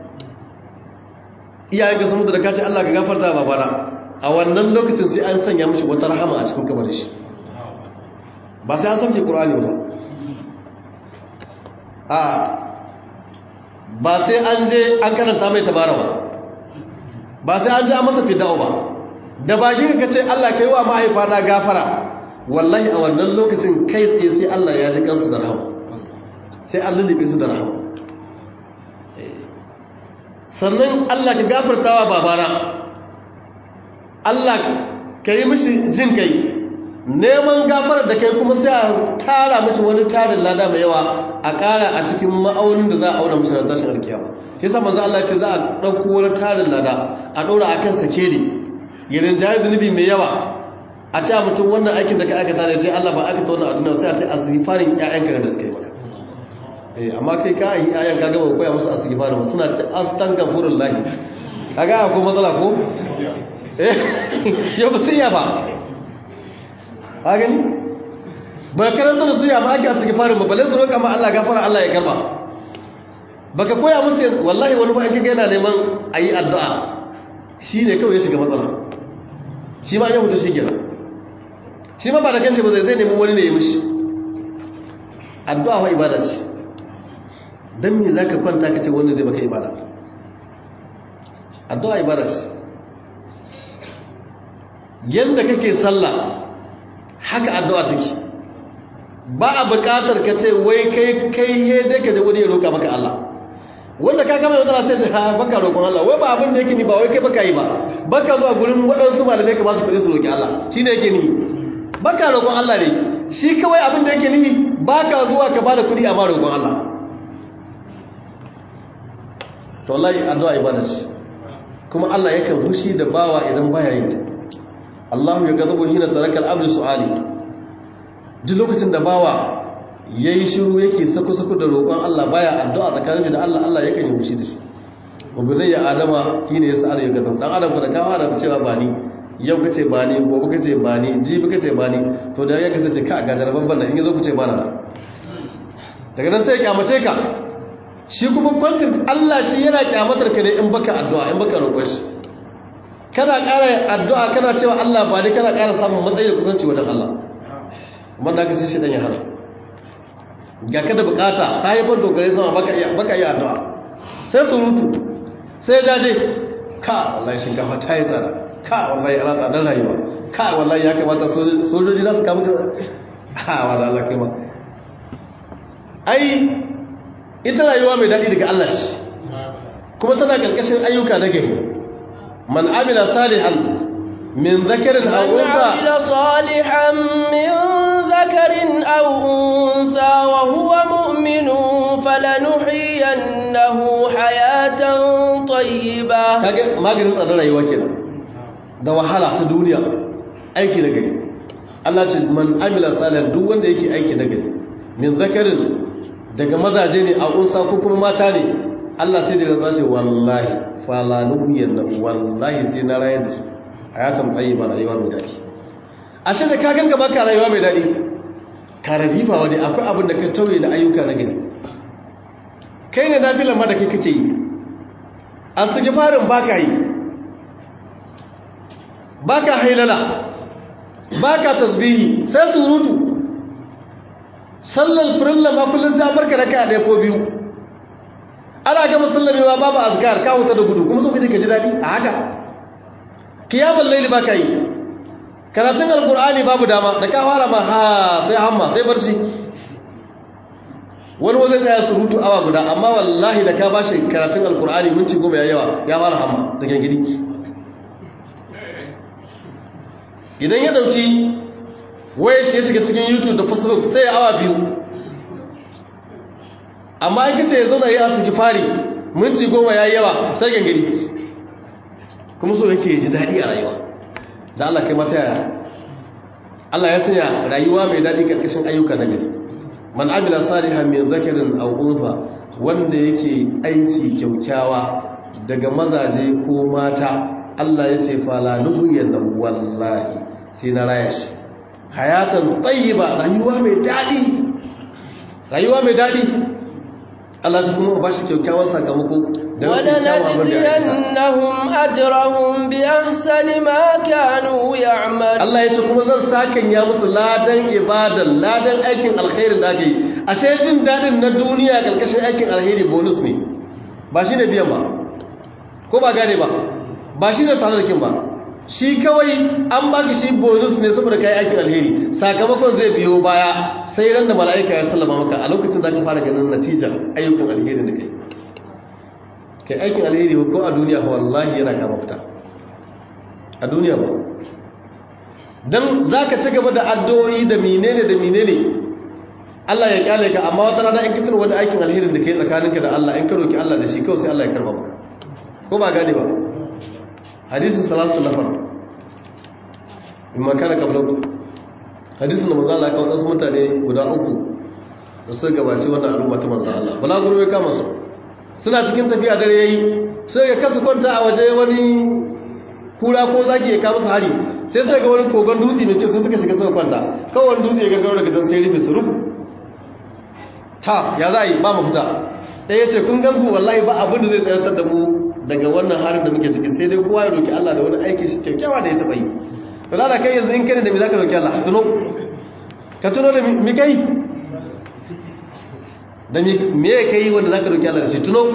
[SPEAKER 2] iyayen ka samu da kace Allah ka gafarta babana a wannan lokacin sai an sanya mishi wata rahama a cikin kabarin shi ba sai an sauke Qur'ani ba a ba sai an je an karanta mai tabarawa ba sai an je an masa fida'u ba da baki ka ce Allah kai wa mahaifa na gafara wallahi a wannan lokacin kai tsaye sai Allah ya ji kansu da rahama sai an lullube su da rahama sannan Allah ka gafartawa babana Allah ka yi mishi jin kai neman gafarar da kai kuma sai a tara mishi wani tarin lada mai yawa a ƙara a cikin ma'aunin da za a auna mishi na tashin alkiyama ke sa manzo Allah ce za a ɗauko wani tarin lada a ɗaura a kan sakeli yirin jayi zunubi mai yawa a ce mutum wannan aikin da ka aikata ne sai Allah ba aka ta wannan a duniya sai a ce asifarin ƴaƴanka da suka yi maka eh amma kai ka yi ƴaƴan ka gaba koya musu asifarin ba suna ce astaghfirullah lahi kaga akwai matsala ko eh yau ba sai ya ba a gani ba karanta da su ya ba ake asifarin ba balle su roƙa ma Allah gafara Allah ya karba baka koya musu wallahi wani ba ake ga yana neman ayi addu'a shine kawai ya shiga matsala shi ma ya mutu shi kenan shi ma ba da kanshi ba zai zai nemi wani ne ya mishi addu'a wa ibada ce don me za ka kwanta ka ce wanda zai baka ibada addu'a ibada ce yadda kake sallah haka addu'a take ba a buƙatar ka ce wai kai kai yadda ka da wani ya roƙa maka Allah wanda ka gama da matsala sai ce ha baka roƙon Allah wai ba abin da yake ni ba wai kai baka yi ba baka zuwa gurin waɗansu malamai ka ba su kuɗi su roƙi Allah shi ne yake ni baka roƙon Allah ne shi kawai abin da yake ni baka zuwa ka bada kuɗi a ma roƙon Allah to wallahi addu'a ibada ce kuma Allah yakan hushi da bawa idan baya yin ta Allah ya gazabu hina taraka al-abdu su'ali duk lokacin da bawa yayi shiru yake sako-sako da roƙon Allah baya addu'a tsakanin da Allah Allah yakan yi hushi da shi ubudai ya adama shine ya sa'ala ya gazabu dan adam da kawo da cewa ba ni yau kace ba ni gobe kace ba ni jibi kace ba ni to da ya kasance ka ga darban banda in yazo kace ba na daga nan sai ya kyamace ka shi kuma kwantin Allah shi yana kyamatar ka ne in baka addu'a in baka roƙon shi kana ƙara addu'a kana cewa Allah ba ni kana ƙara samun matsayi da kusanci wajen Allah kuma da ka sai shi dan ya hana ga ka da bukata ta haifar dogare sama baka iya baka iya addu'a sai surutu sai jaje ka wallahi shinkafa ta yi tsada ka wallahi ana tsadar rayuwa ka wallahi ya kamata sojoji za su kama ka ha wanda Allah kai ma ai ita rayuwa mai daɗi daga Allah ce kuma tana ƙarƙashin ayyuka na gari man amila salihan min zakarin aw
[SPEAKER 1] من
[SPEAKER 2] unsa
[SPEAKER 1] عمل صالحا من ذكر أو أنثى وهو مؤمن فلنحيينه حياة طيبة
[SPEAKER 2] kage maganin tsadar rayuwa kenan da wahala ta duniya aiki na gari Allah ce man amila salihan duk wanda yake aiki na gari min zakarin daga mazaje ne a unsa ko kuma mata ne Allah sai da ya ce wallahi fala nuhiyanna wallahi sai na rayar da su hayatan tayyiba rayuwa mai daɗi ashe da ka ganka baka rayuwa mai daɗi ka radifa wani akwai abin da ka tauye da ayyuka na gari kai ne nafilan ma da kai kake yi astighfarin baka yi baka hailala baka tasbihi sai surutu sallar firilla ma kullum sai barka da kai ɗaya ko biyu ana ga musallamewa babu azkar ka huta da gudu kuma so kaje ka ji dadi a haka kiyamul layli baka yi karatun alqur'ani babu dama da ka fara ma ha sai hamma sai barci wani wajen tsaya surutu awa guda amma wallahi da ka bashi karatun alqur'ani minti goma ya yawa ya fara hamma da gangidi idan ya dauki waye shi ya shiga cikin youtube da facebook sai ya awa biyu amma an kace ya zauna ya asiki fari minti goma ya yi yawa sai gangari kuma so yake ji daɗi a rayuwa da Allah kai mata yaya Allah ya sanya rayuwa mai daɗi ƙarƙashin ayyuka na gari man amila salihan min zakarin aw unfa wanda yake aiki kyaukyawa daga mazaje ko mata Allah ya ce fala nuhyanna wallahi sai na raya shi hayatan tayyiba rayuwa mai daɗi rayuwa mai daɗi Allah ta kuma ba shi kyakkyawan sakamako da kyakkyawan abin da ya aikata
[SPEAKER 1] ولنجزينهم أجرهم بأحسن ما كانوا يعملون
[SPEAKER 2] Allah ya ce kuma zan sakan ya musu ladan ibadan ladan aikin alkhairin da aka yi ashe jin daɗin na duniya ƙarƙashin aikin alheri bonus ne ba shi ne biyan ba ko ba gane ba ba shi ne sadarkin ba shi kawai an baki shi bonus ne saboda kai aikin alheri sakamakon zai biyo baya sai ran da mala'ika ya sallama maka a lokacin za ka fara ganin natijar ayyukan alheri da kai kai aikin alheri ko a duniya wallahi yana kama fita a duniya ba don za ka ci gaba da addu'o'i da menene da menene Allah ya kyale ka amma wata rana in ka tuna wani aikin alherin da kai tsakaninka da Allah in ka roki Allah da shi kawai sai Allah ya karba maka ko ba gane ba hadisin salatu nafar in makana kablau hadisin da manzo Allah ya kawo wasu mutane guda uku da suka gabaci wannan al'umma ta manzo Allah balaguro ya kama su suna cikin tafiya dare yayi sai ga kasu kwanta a waje wani kura ko zaki ya kawo musu hari sai suka ga wani kogon dutse mai kyau sai suka shiga suka kwanta kawai wani dutse ya gaggaro daga can sai rufe su rufu ta ya za a yi ba mu fita ɗaya ya ce kun ganku wallahi ba abin da zai tsayar da mu daga wannan harin da muke ciki sai dai kowa ya roki Allah da wani aikin shi kyakkyawa da ya taɓa yi to da kai yanzu in kane da me za ka roki Allah tuno ka tuno da mi kai da me ya kai wanda za ka roki Allah da shi tuno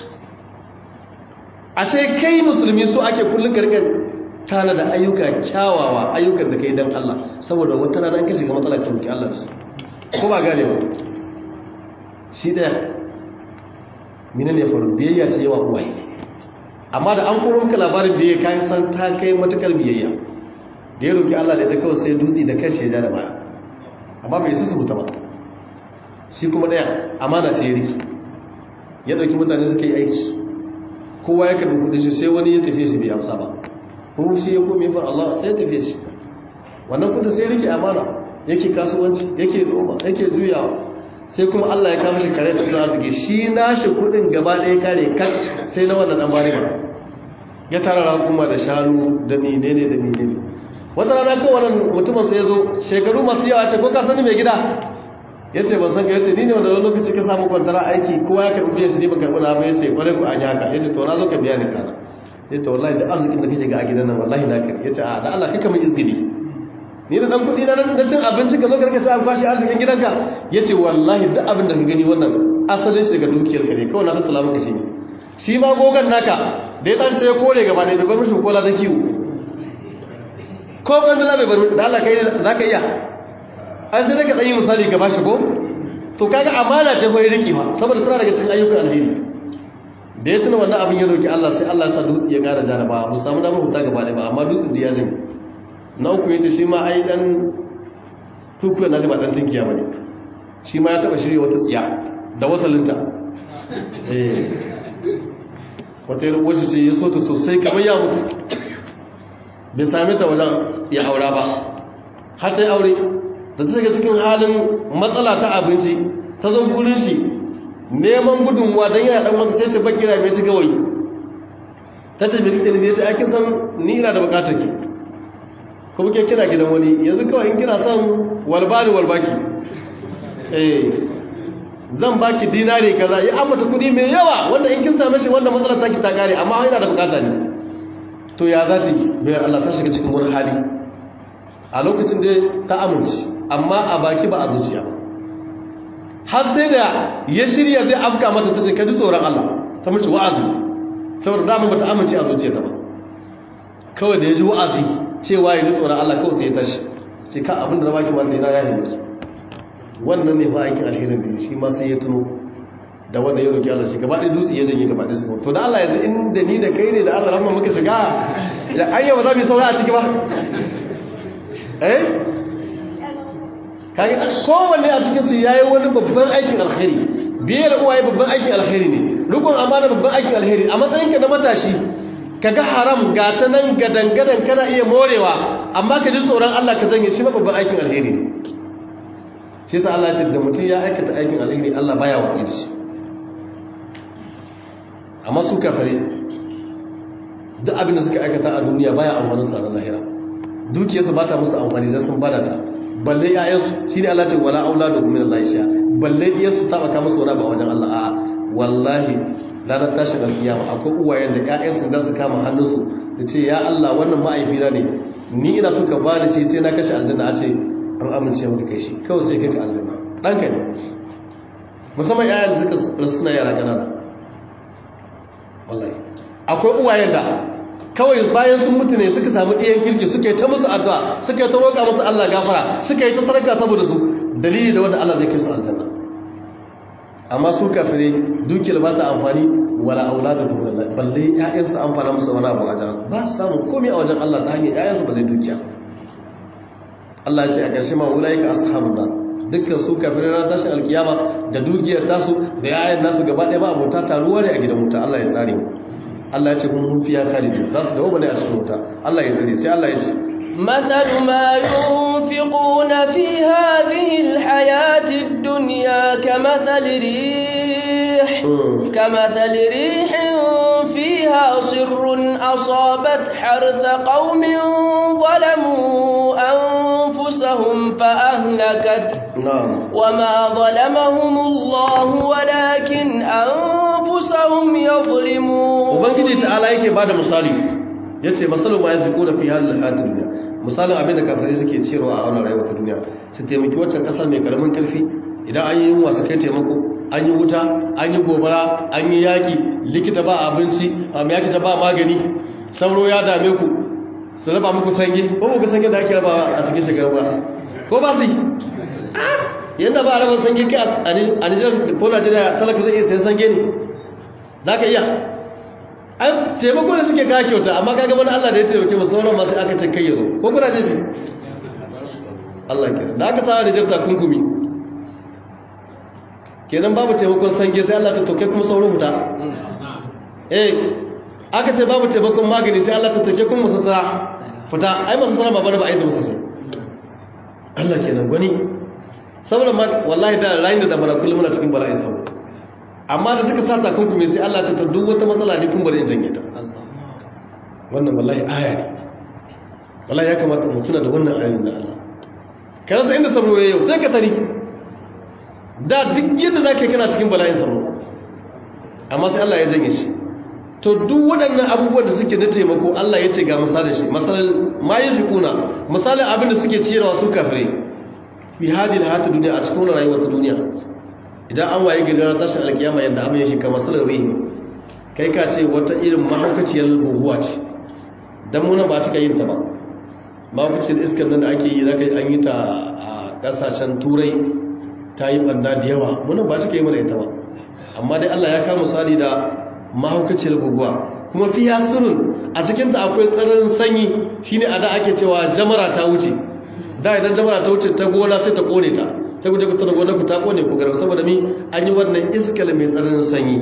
[SPEAKER 2] ashe kai musulmi so ake kullum ka rika tana da ayyuka kyawawa ayyukan da kai dan Allah saboda wata rana an ka shiga matsala ka roki Allah da su ko ba gane ba shi daya mina ne faru biyayya ce yawa uwaye amma da an koro maka labarin da ya kayan san ta kai matakar biyayya da ya roki Allah da ya kawai sai dutse da kanshi ya ja da baya amma bai su wuta ba shi kuma daya amana ce ya riki ya dauki mutane suka yi aiki kowa ya karbi kudin shi sai wani ya tafi shi bai amsa ba ko shi ya kome far Allah sai ya tafi shi wannan kudin sai rike amana yake kasuwanci yake noma yake juyawa sai kuma Allah ya kama shi kare ta zuwa arziki shi nashi kudin gaba ɗaya kare kan sai na wannan dan bari ba ya tara rakuma da shanu da menene da menene wata rana kawai wannan mutumin sai ya zo shekaru masu yawa ce ko ka sani mai gida ya ce ban san ka ya ce ni ne wanda lokaci ka samu kwantara aiki kowa ya karɓi biyan shi ne ban karɓi na ba ya ce kwarai ku an yi haka ya ce to na zo ka biya ni kana ya ce wallahi da arzikin da kake ga a gidan nan wallahi na kare ya ce a da Allah kaka mai izgili ni da dan kuɗi na nan da cin abinci ka zo ka rika ci an kwashi arzikin gidanka ya ce wallahi duk abin da ka gani wannan asalin shi daga dukiyar ka ne kawai na tattala maka shi ne shi ma gogon naka da ya tashi sai ya kore gaba ɗaya bai bar mishi kola ta kiwo ko bandala bai bar da Allah kai za ka iya ai sai daga ɗanyi misali ka bashi ko to kaga amana ce fa riki fa saboda tana daga cikin ayyukan alheri da ya tuna wannan abin ya roki Allah sai Allah ya sa dutse ya ƙara jaraba mu samu damar huta gaba ɗaya ba amma dutsen da ya jin na uku yace shi ma ai dan kukuwa na shi ba dan tinkiya bane shi ma ya taba shirye wata tsiya da wasalinta eh wata yar uwarsa ce ya so ta sosai kamar ya mutu bai same ta wajen ya aura ba har ta yi aure da ta shiga cikin halin matsala ta abinci ta zo gurin shi neman gudunmuwa don yana dan wata sai ce bakira mai ci gawayi ta ce mai kike nufi ya ce ake san ni ina da bukatar ki kuma ke kina gidan wani yanzu kawai in kina son walbani walbaki eh zan baki dinari kaza ya ambata kudi mai yawa wanda in kin same shi wanda matsalar taki ta kare amma ina da bukata ne to ya za ta yi bayar Allah ta shiga cikin wani hali a lokacin da ta amince amma a baki ba a zuciya ba har sai da ya shirya zai afka mata ta ce ka ji tsoron Allah ta mace wa'azi saboda dama bata amince a zuciya ta ba kawai da ya ji wa'azi cewa ya ji tsoron Allah kawai sai ya tashi ce ka abin da na baki wanda yana yahi miki wannan ne fa aikin alherin da shi ma sai ya tuno da wanda ya roki Allah shi gaba ɗaya dutse ya janye gaba ɗaya su to da Allah yanzu inda ni da kai ne da Allah rahma muka shiga ya ayya ba za mu yi saura a ciki ba eh kai kowanne a cikin su yayi wani babban aikin alheri biyar uwaye babban aikin alheri ne rukun amana babban aikin alheri a matsayin ka na matashi kaga haram ga ta nan gadan gadan kana iya morewa amma ka ji tsoron Allah ka janye shi ma babban aikin alheri ne shi yasa Allah ya ce da mutum ya aikata aikin alheri Allah baya watsi da shi amma su kafare duk abin da suka aikata a duniya baya amfani su ranar lahira dukiyarsu ba ta musu amfani don sun bada ta balle ƴaƴansu shi ne Allah ce wala auladu min Allah sha balle iyansu ta baka musu wani ba wajen Allah a'a wallahi ranar tashin alkiyama akwai uwayen da ƴaƴansu za su kama hannunsu da ce ya Allah wannan ma'aifina ne ni ina so ka bani shi sai na kashe aljanna a ce an amince maka kai shi kawai sai kai ka aljanna ɗanka ne musamman ƴaƴan da suka rasu suna yara ƙanana wallahi akwai uwayen da kawai bayan sun mutu ne suka samu ɗiyan kirki suka yi ta musu addu'a suka yi ta roƙa musu Allah gafara suka yi ta sarka saboda su dalili da wanda Allah zai kai su aljanna amma su kafirai dukiyar ba ta amfani wala auladuhum lillahi balle ƴaƴansu amfana musu wani abu a wajen ba su samu komai a wajen Allah ta hanyar ƴaƴansu ba zai dukiya Allah ya ce a ƙarshe ma ulaika ashabun nar dukkan su kafirai ran tashin alkiyama da dukiyar tasu da ƴaƴan nasu gaba ɗaya ba abota taruwa ne a gidan wuta Allah ya tsare mu Allah ya ce kun hun fiya khalidu za su dawo bane a cikin wuta Allah ya tsare sai Allah ya ce
[SPEAKER 1] مثل ما ينفقون في هذه الحياة الدنيا كمثل ريح كمثل ريح فيها صر أصابت حرث قوم ظلموا أنفسهم فأهلكت
[SPEAKER 2] na'am
[SPEAKER 1] وما ظلمهم الله ولكن أنفسهم يظلمون
[SPEAKER 2] ubangiji ta'ala yake bada misali yace masalu ma yanfiquna fi hadhihi al dunya misalin abin da kafirai suke cewa a wannan rayuwar ta duniya su taimaki wancan kasa mai karamin karfi idan an yi yunwa su kai taimako an yi wuta an yi gobara an yi yaki likita ba abinci amma yaki ta ba magani sauro ya dame ku su raba muku sange ko ku ga sange da ake raba a cikin shekaru ba ko ba su yi yadda ba a raba sange kai a Nijar ko Najeriya talaka zai iya sayan sange ne za ka iya an taimako da suke kawo kyauta amma kaga wani Allah da ya taimake mu sauran masu aka ce kai yazo ko kuna jin shi Allah ke da aka sawa da jarta kunkumi kenan babu taimakon sange sai Allah ta tauke kuma sauran huta eh aka ce babu taimakon magani sai Allah ta take kun masassara fita ai masassara ba bane ba ai da masassara Allah kenan gwani saboda wallahi da rayin da damana kullum muna cikin bala'in saboda amma da suka sa takunkumi sai Allah ta duk wata matsala ne kun bari in janye ta wannan wallahi aya ne wallahi ya kamata mu tuna da wannan ayoyin da Allah kana da inda sabro yau sai ka tari da duk yadda zaka kana cikin bala'in sabro amma sai Allah ya janye shi to duk waɗannan abubuwan da suke na taimako Allah ya ce ga misalin shi misalin ma yafiquna misalin abin da suke ciyarwa su kafirai bi hadil hayatid dunya a cikin rayuwar ta duniya idan an waye gari ranar tashin alkiyama yadda abin ya shiga masalar rihi kai ka ce wata irin mahaukaciyar guguwa ce don muna ba cika yin ta ba mahaukaciyar iskar nan da ake yi zaka an yi ta a kasashen turai ta yi banda da yawa muna ba cika yi mana ita ba amma dai allah ya kama misali da mahaukaciyar guguwa kuma fi sirrin a cikinta akwai tsananin sanyi shine a da ake cewa jamara ta wuce da idan jamara ta wuce ta gona sai ta kone ta sai ku je ku tana gonar ku ta kone ku garau saboda mi an yi wannan iskal mai tsananin sanyi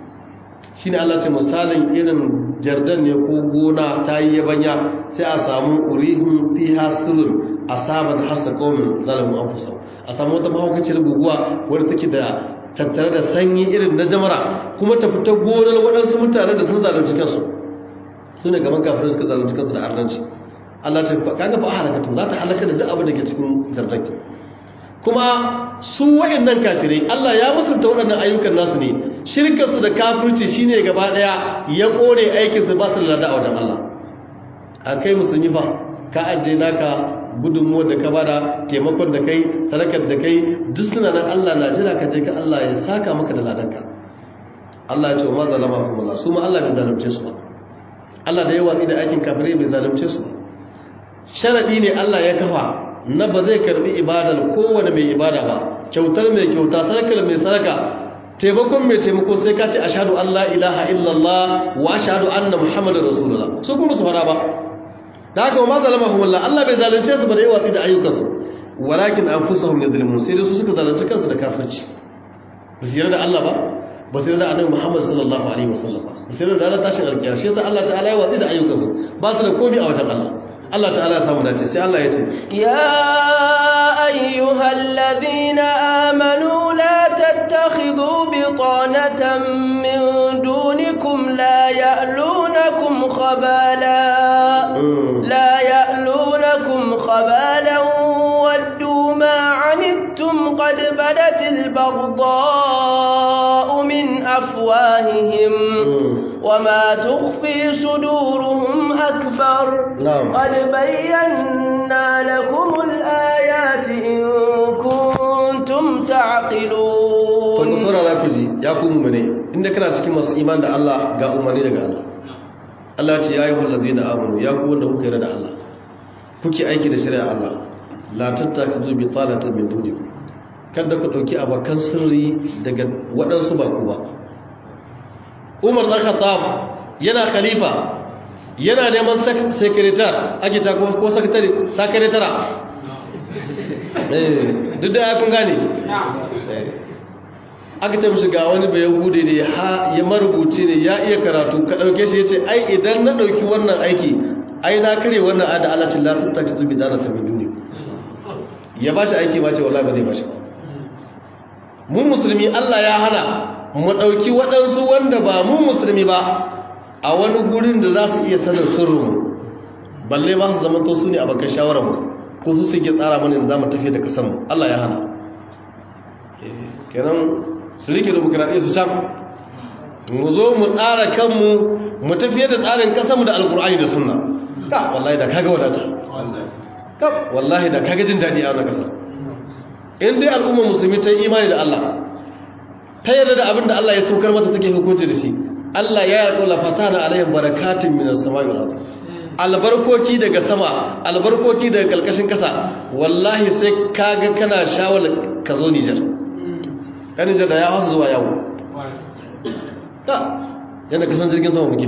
[SPEAKER 2] shine Allah ce misalin irin jardan ne ko gona ta yi yabanya sai a samu urihun fi hasulun asabat hasa qaumin zalamu anfusahum a samu wata mahaukaciyar guguwa wadda take da tattare da sanyi irin na jamara kuma ta fita gonar waɗansu mutanen da sun zalunci kansu su ne gaban kafin suka zalunci kansu da arnanci Allah ce kaga ba a halakatu za ta halaka da duk abin da ke cikin jardanki kuma su wayannan kafirai Allah ya musunta waɗannan ayyukan nasu ne shirkarsu da kafirci shine gaba daya ya kore aikin su ba su da a wajen Allah a kai musulmi fa ka ajiye naka gudunmuwar da ka bada taimakon da kai sadakar da kai duk suna nan Allah na jira ka je ka Allah ya saka maka da ladanka Allah ya ce wa ma zalama kuma Allah su ma Allah bai zalunce su ba Allah da ya watsi da aikin kafirai bai zalunce su ba sharadi ne Allah ya kafa na ba zai karbi ibadar kowane mai ibada ba kyautar mai kyauta sadakar mai sadaka taimakon mai taimako sai ka ce ashhadu an la ilaha illallah wa ashhadu anna muhammadar rasulullah su kuma su fara ba da haka ma zalamahum Allah Allah bai zalunce su ba da yawa da ayyukansu walakin anfusahum yadhlimun sai dai su suka zalunci kansu da kafirci ba su yarda da Allah ba ba su yarda da annabi Muhammad sallallahu alaihi wasallam ba su yarda da ranar tashin alkiyama shi yasa Allah ta'ala ya watsi da ayyukansu ba su da komai a wajen Allah Allah ta'ala ya samu dace sai Allah ya ce
[SPEAKER 1] ya ayyuhal ladina amanu la tattakhidhu bitanatan min dunikum la ya'lunakum khabala la ya'lunakum khabalan waddu ma 'anittum qad badatil baghdha'u min afwahihim وما تخفي صدورهم أكبر
[SPEAKER 2] نعم.
[SPEAKER 1] قد بينا لكم الآيات إن كنتم تعقلون
[SPEAKER 2] to ku saurara ku ji ya ku mumune inda kana cikin masu iman da Allah ga umarni daga Allah Allah ce ya yi wallazina amanu ya ku wanda kuka yarda da Allah kuke aiki da shari'a Allah la tattakizu bi talatan min dunikum kada ku dauki abakan sirri daga waɗansu ba ku ba umar ɗan khattab yana khalifa yana neman sekretar ake ta ko sakatare sakaretara duk da ya kun gane aka ta mishi ga wani bayan hude ne ya marubuci ne ya iya karatu ka ɗauke shi ya ce ai idan na ɗauki wannan aiki ai na kare wannan ada alacin latin ta ki zubi dana ta min duni ya ba shi aiki ba ce wallahi ba zai ba shi mu musulmi allah ya hana mu ɗauki waɗansu wanda ba mu musulmi ba a wani gurin da za su iya sanin sirrinmu balle ba su zama to su ne a bakan shawararmu ko su suke tsara mana za mu tafiye da kasanmu Allah ya hana kenan su rike demokradiyya su can mu zo mu tsara kanmu mu tafiye da tsarin kasanmu da alkur'ani da sunna ka wallahi da kaga wadata ka wallahi da kaga jin daɗi a wannan ƙasar in dai al'ummar musulmi ta yi imani da Allah ta yarda da abin da Allah ya saukar mata take hukunci da shi Allah ya yarda la fatana alayhim barakatun minas samai wal ardh albarkoki daga sama albarkoki daga kalkashin kasa wallahi sai kaga kana shawala ka zo Niger kan Niger da ya hasa zuwa yawo ta yana kasan jirgin sama muke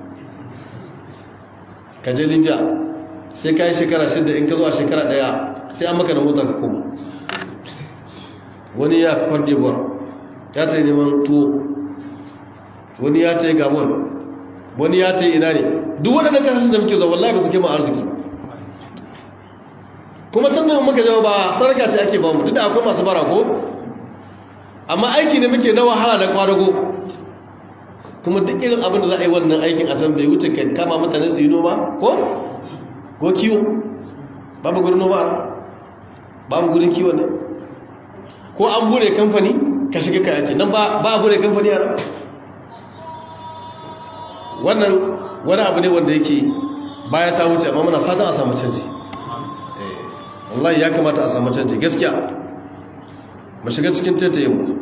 [SPEAKER 2] ka je Libya sai kai shekara shida in ka zo a shekara daya sai an maka da mota ka koma wani ya Cote d'Ivoire ya ta neman tuwo wani ya ta yi gabon wani ya ta ina ne duk waɗannan kasashen da muke zuwa wallahi ba su kai mu arziki ba kuma can da muka jawo ba sarka ce ake ba mu duk da akwai masu bara ko amma aiki ne muke na wahala da kwadago kuma duk irin abin da za a yi wannan aikin a can bai wuce kai kama mutane su yi noma ko ko kiwo babu gurin noma babu gurin kiwo ne ko an bude kamfani ka shiga ka yake nan ba a bude kamfani a wannan wani abu ne wanda yake baya ta wuce amma muna fatan a samu canji wallahi ya kamata a samu canji gaskiya mu shiga cikin tattaye mu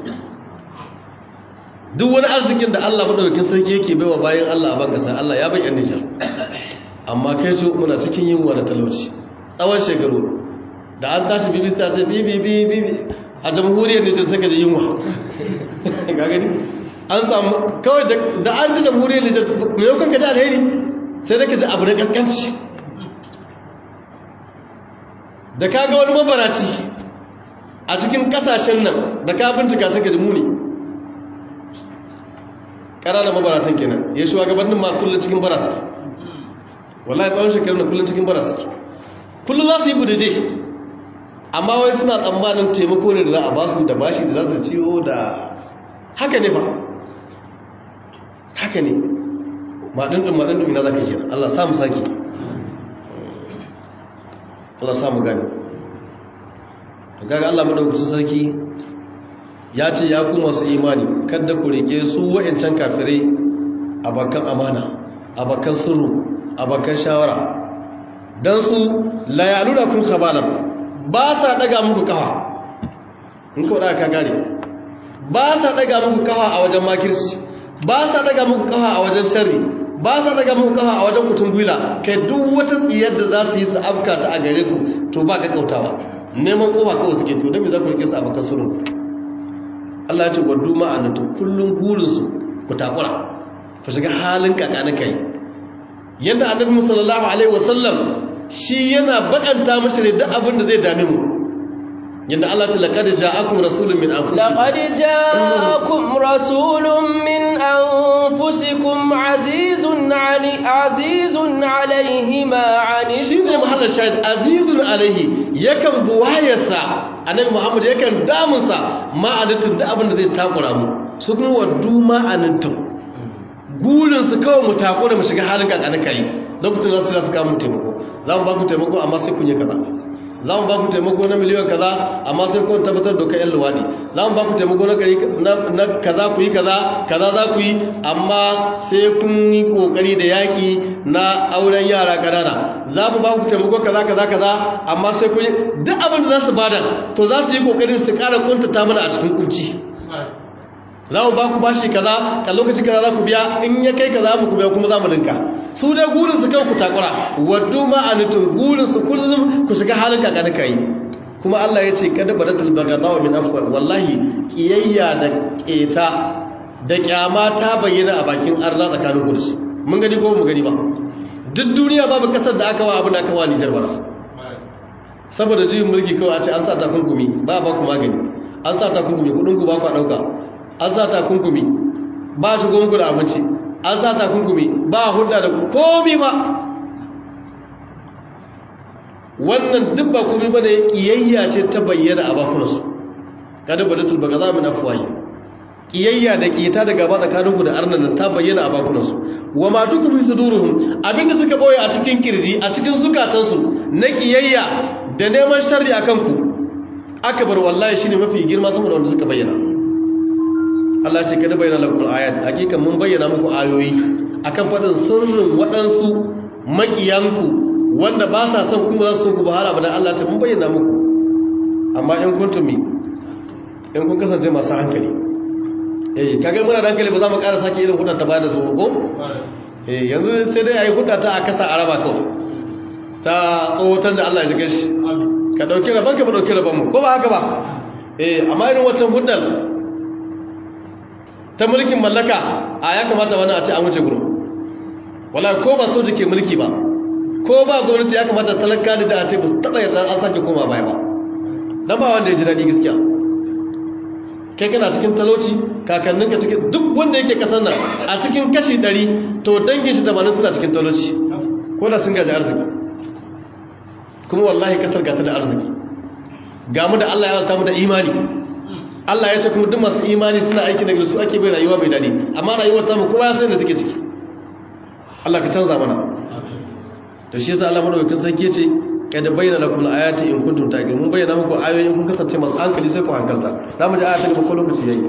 [SPEAKER 2] duk wani arzikin da Allah madaukakin sarki yake baiwa bayan Allah a bankasa Allah ya bayyana Nijar amma kai ce muna cikin yunwa da talauci tsawon shekaru da an tashi bibi ta ce bibi bibi a jamhuriyar Nijar saka da yunwa ga gani an samu kawai da an ji jamhuriyar Nijar ku yau kanka da alheri sai da ka ji abu na kaskanci da ka ga wani mabaraci a cikin kasashen nan da ka bincika suka ji muni ƙananan mabaratan kenan ya shi gabanin ma kullum cikin bara suke wallahi tsawon shekaru na kullum cikin bara suke kullum za su yi budaje amma wai suna tsammanin taimako ne da za a ba su da bashi da za su ciwo da haka ne ba haka ne maɗin maɗin ina za ka yi Allah samu sake Allah samu gani to kaga Allah madaukakin sarki ya ce ya ku masu imani kada ku rike su wa'ancan kafirai abakan amana abakan sirru abakan shawara dan su la yaluna kun khabalan ba sa daga muku kafa in ka wada ka gane ba sa daga muku kafa a wajen makirci ba sa daga muku kafa a wajen sharri ba sa daga muku kafa a wajen kutun gwila kai duk wata tsiyar da za su yi su afka ta a gare ku to ba ka kautawa neman kofa kawai suke to dan me za ku rike su abakan sirru Allah ya ce gwaddu ma'anatu kullum burinsu ku takura ku shiga halin kakani kai yadda annabi sallallahu alaihi wasallam shi yana bakanta mashi ne duk abin da zai dame mu yadda Allah ta laqad ja'akum rasulun min anfusikum
[SPEAKER 1] laqad ja'akum rasulun min anfusikum azizun ali azizun alaihi ma ani
[SPEAKER 2] shi ne mahallin shahid azizun alaihi yakan buwayarsa annabi muhammad yakan damunsa ma'anatin da abin da zai takura mu su kuma waddu ma'anatin gurinsu kawai mu takura mu shiga halin kakanin kayi lokacin za su za su kawo mu taimako za mu ba ku taimako amma sai kun yi kaza za mu ba ku taimako na miliyan kaza amma sai kun tabbatar dokar yan luwaɗi za mu ba ku taimako na kaza ku yi kaza kaza za ku yi amma sai kun yi kokari da yaƙi na auren yara ƙanana za mu ba ku taimako kaza kaza kaza amma sai kun yi duk abin da za su bada to za su yi kokarin su ƙara kuntata mana a cikin kunci za mu ba ku bashi kaza ka lokaci kaza za ku biya in ya kai kaza mu ku biya kuma za mu linka su dai gurin su kan ku takura waddu ma anitun gurin su kullum ku shiga halin kakani kai kuma Allah ya ce kada baratul bagadawa min afwa wallahi kiyayya da keta da kyama ta bayyana a bakin arna tsakanin gursu mun gani ko mu gani ba duk duniya babu kasar da aka wa abin da aka wa Nijar bara saboda juyin mulki kawai a ce an sa takunkumi ba ba ku magani an sa takunkumi kudin ku ba ku dauka an sa takunkumi ba shi gonku da abinci an sa takunkumi ba hudda da komi ba wannan duk ba komi ba da ya kiyayya ce ta bayyana a bakunansu kada ba da tulba ga zamin afuwayi kiyayya da kiyata da gaba tsakaninku da arnan ta bayyana a bakunansu wa ma tukumi suduruhum abinda suka boye a cikin kirji a cikin zukatansu na kiyayya da neman sharri akan ku akbar wallahi shine mafi girma sama da wanda suka bayyana Allah ce kada bayyana lakum ayat hakika mun bayyana muku ayoyi akan fadin sirrin waɗansu makiyanku wanda ba sa son kuma za su ku bahara ba dan Allah ce mun bayyana muku amma in kuntum in kun kasance masu hankali eh kaga muna da hankali ba za mu ƙara sake irin hudar ta bayar da su ko eh yanzu sai dai ayi hudar ta a kasa araba kawai ta tsohotar da Allah ya jike shi ka dauki rabon ka ba dauki rabon mu ko ba haka ba eh amma irin wancan hudar ta mulkin mallaka a ya kamata wani a ce an wuce gurin wala ko ba soji ke mulki ba ko ba gwamnati ya kamata talaka da a ce ba su taɓa yarda an sake koma baya ba don ba wanda ya ji daɗi gaskiya kai kana cikin talauci kakanninka cikin duk wanda yake kasar nan a cikin kashi 100 to dangin shi 80 suna cikin talauci ko da sun gaji arziki kuma wallahi kasar gata da arziki ga mu da Allah ya alta mu da imani Allah ya ce kuma duk masu imani suna aiki na su ake bai rayuwa mai daɗi amma rayuwar ta mu kowa ya san da take ciki Allah ka canza mana da shi yasa Allah madaukakin sarki ce kada bayyana lakum ayati in kuntum taqilun mun bayyana muku ayoyi in kun kasance masu hankali sai ku hankalta za mu ji aya ta gaba ko lokaci yayi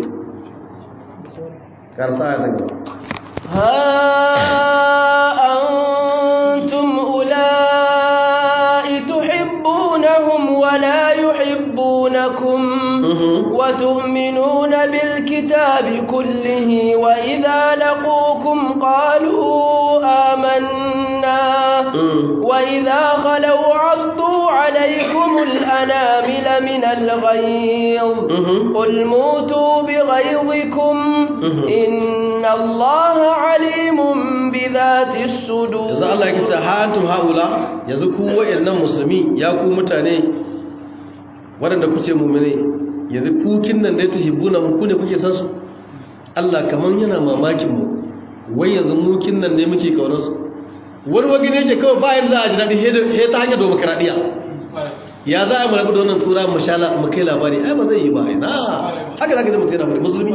[SPEAKER 2] karsa aya ta gaba
[SPEAKER 1] ها أنتم أولئك تحبونهم ولا يحبونكم وتؤمنون بالكتاب كله وإذا لقوكم قالوا آمنا وإذا خلوا عضوا عليكم الأنامل من الغيظ قل موتوا بغيظكم إن الله عليم بذات الصدور
[SPEAKER 2] yanzu Allah ya kace ha antum haula yanzu ku wayannan musulmi ya ku mutane waɗanda kuke mu'mine yanzu ku kinnan da tahibuna mu ku ne kuke san su Allah kaman yana mamakin mu wai yanzu mu kinnan ne muke kaunar su wani wagi ne yake kawai bayan za a ji daɗi he ta hanyar demokradiyya ya za a marabu da wannan tura mu shala mu kai labari ai ba zai yi ba ai na haka zaka ji mutum yana bari musulmi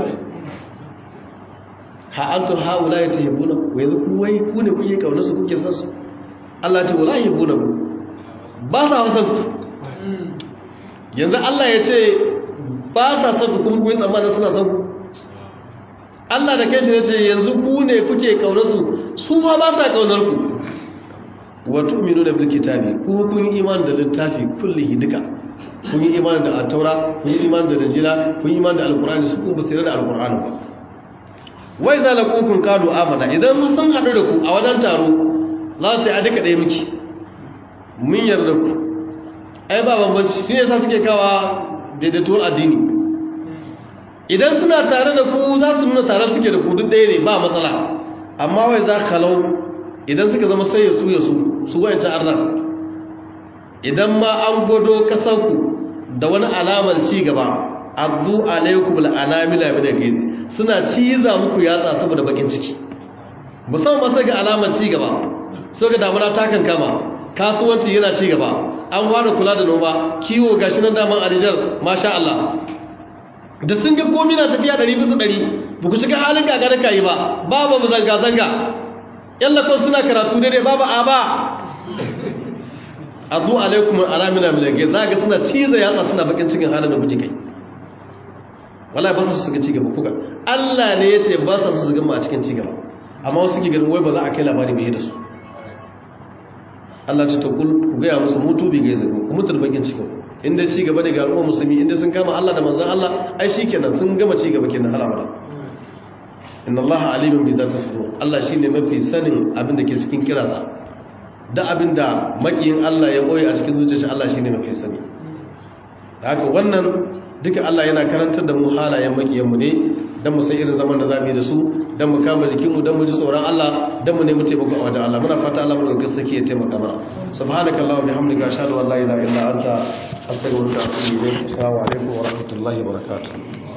[SPEAKER 2] ha antum haula yatahibuna wa yanzu ku wai ku ne kuke kaunar su kuke san su Allah ta wala yahibuna ku ba sa san ku yanzu Allah ya ce ba sa san ku kuma ku yi tsammanin suna san ku Allah da kai shi ya ce yanzu ku ne kuke kaunar su su ma ba sa kaunar ku wa tu'minuna bil kitabi ku kun yi imani da littafi kullihi duka kun yi imani da at-taura kun yi imani da injila kun yi imani da alqur'ani su kun basira da alqur'ani ba wai za laƙoƙin ƙado amana idan sun haɗu da ku a wajen taro za su yi a duka ɗaya miki mun yarda ku ai ba bambanci shi ne sa suke kawa daidaituwar addini idan suna tare da ku za su nuna tare suke da ku duk ɗaya ne ba matsala amma wai za kalau idan suka zama sai ya su ya su su wayancan arna idan ma an gwado ƙasarku da wani alamar ci gaba addu alaikum al'anamila min al-ghiz suna ciza muku yatsa saboda bakin ciki musamman sai ga alamar ci gaba sai ga damuna ta kan kama kasuwanci yana ci gaba an fara kula da noma kiwo gashi nan daman alijar masha Allah da sun ga komai na tafiya 100 bisa 100 ba ku shiga halin gagara kai ba babu zanga zanga yalla ko suna karatu daidai babu aba addu alaikum al'anamila min al-ghiz zaka suna ciza yatsa suna bakin cikin halin da kuke kai wala ba su su ga cigaba kuka Allah ne ya ce ba sa su su gama a cikin cigaba amma wasu ke ganin wai ba za a kai labari mai da su Allah ce ta kul ku gaya musu mutu bi gaisa ku mutu da bakin cikin inda cigaba ne ga al'umma musulmi inda sun kama Allah da manzon Allah ai shikenan sun gama cigaba kenan hala mala inna Allah alimun bi zati sudur Allah shine mafi sanin abin da ke cikin kirasa da abin da makiyin Allah ya boye a cikin zuciyarsa Allah shine mafi sani da haka wannan duka Allah yana karantar da mu halayen makiyanmu ne don mu san irin zaman da za mu yi da su don mu kama jikinmu don mu ji tsoron Allah don mu nemi taimako a wajen Allah muna fata Allah mu ɗauki sake ya taimaka mana subhanaka allahumma bihamdika ashhadu an la ilaha illa anta astaghfiruka wa atubu ilayk assalamu alaikum wa rahmatullahi wa barakatuh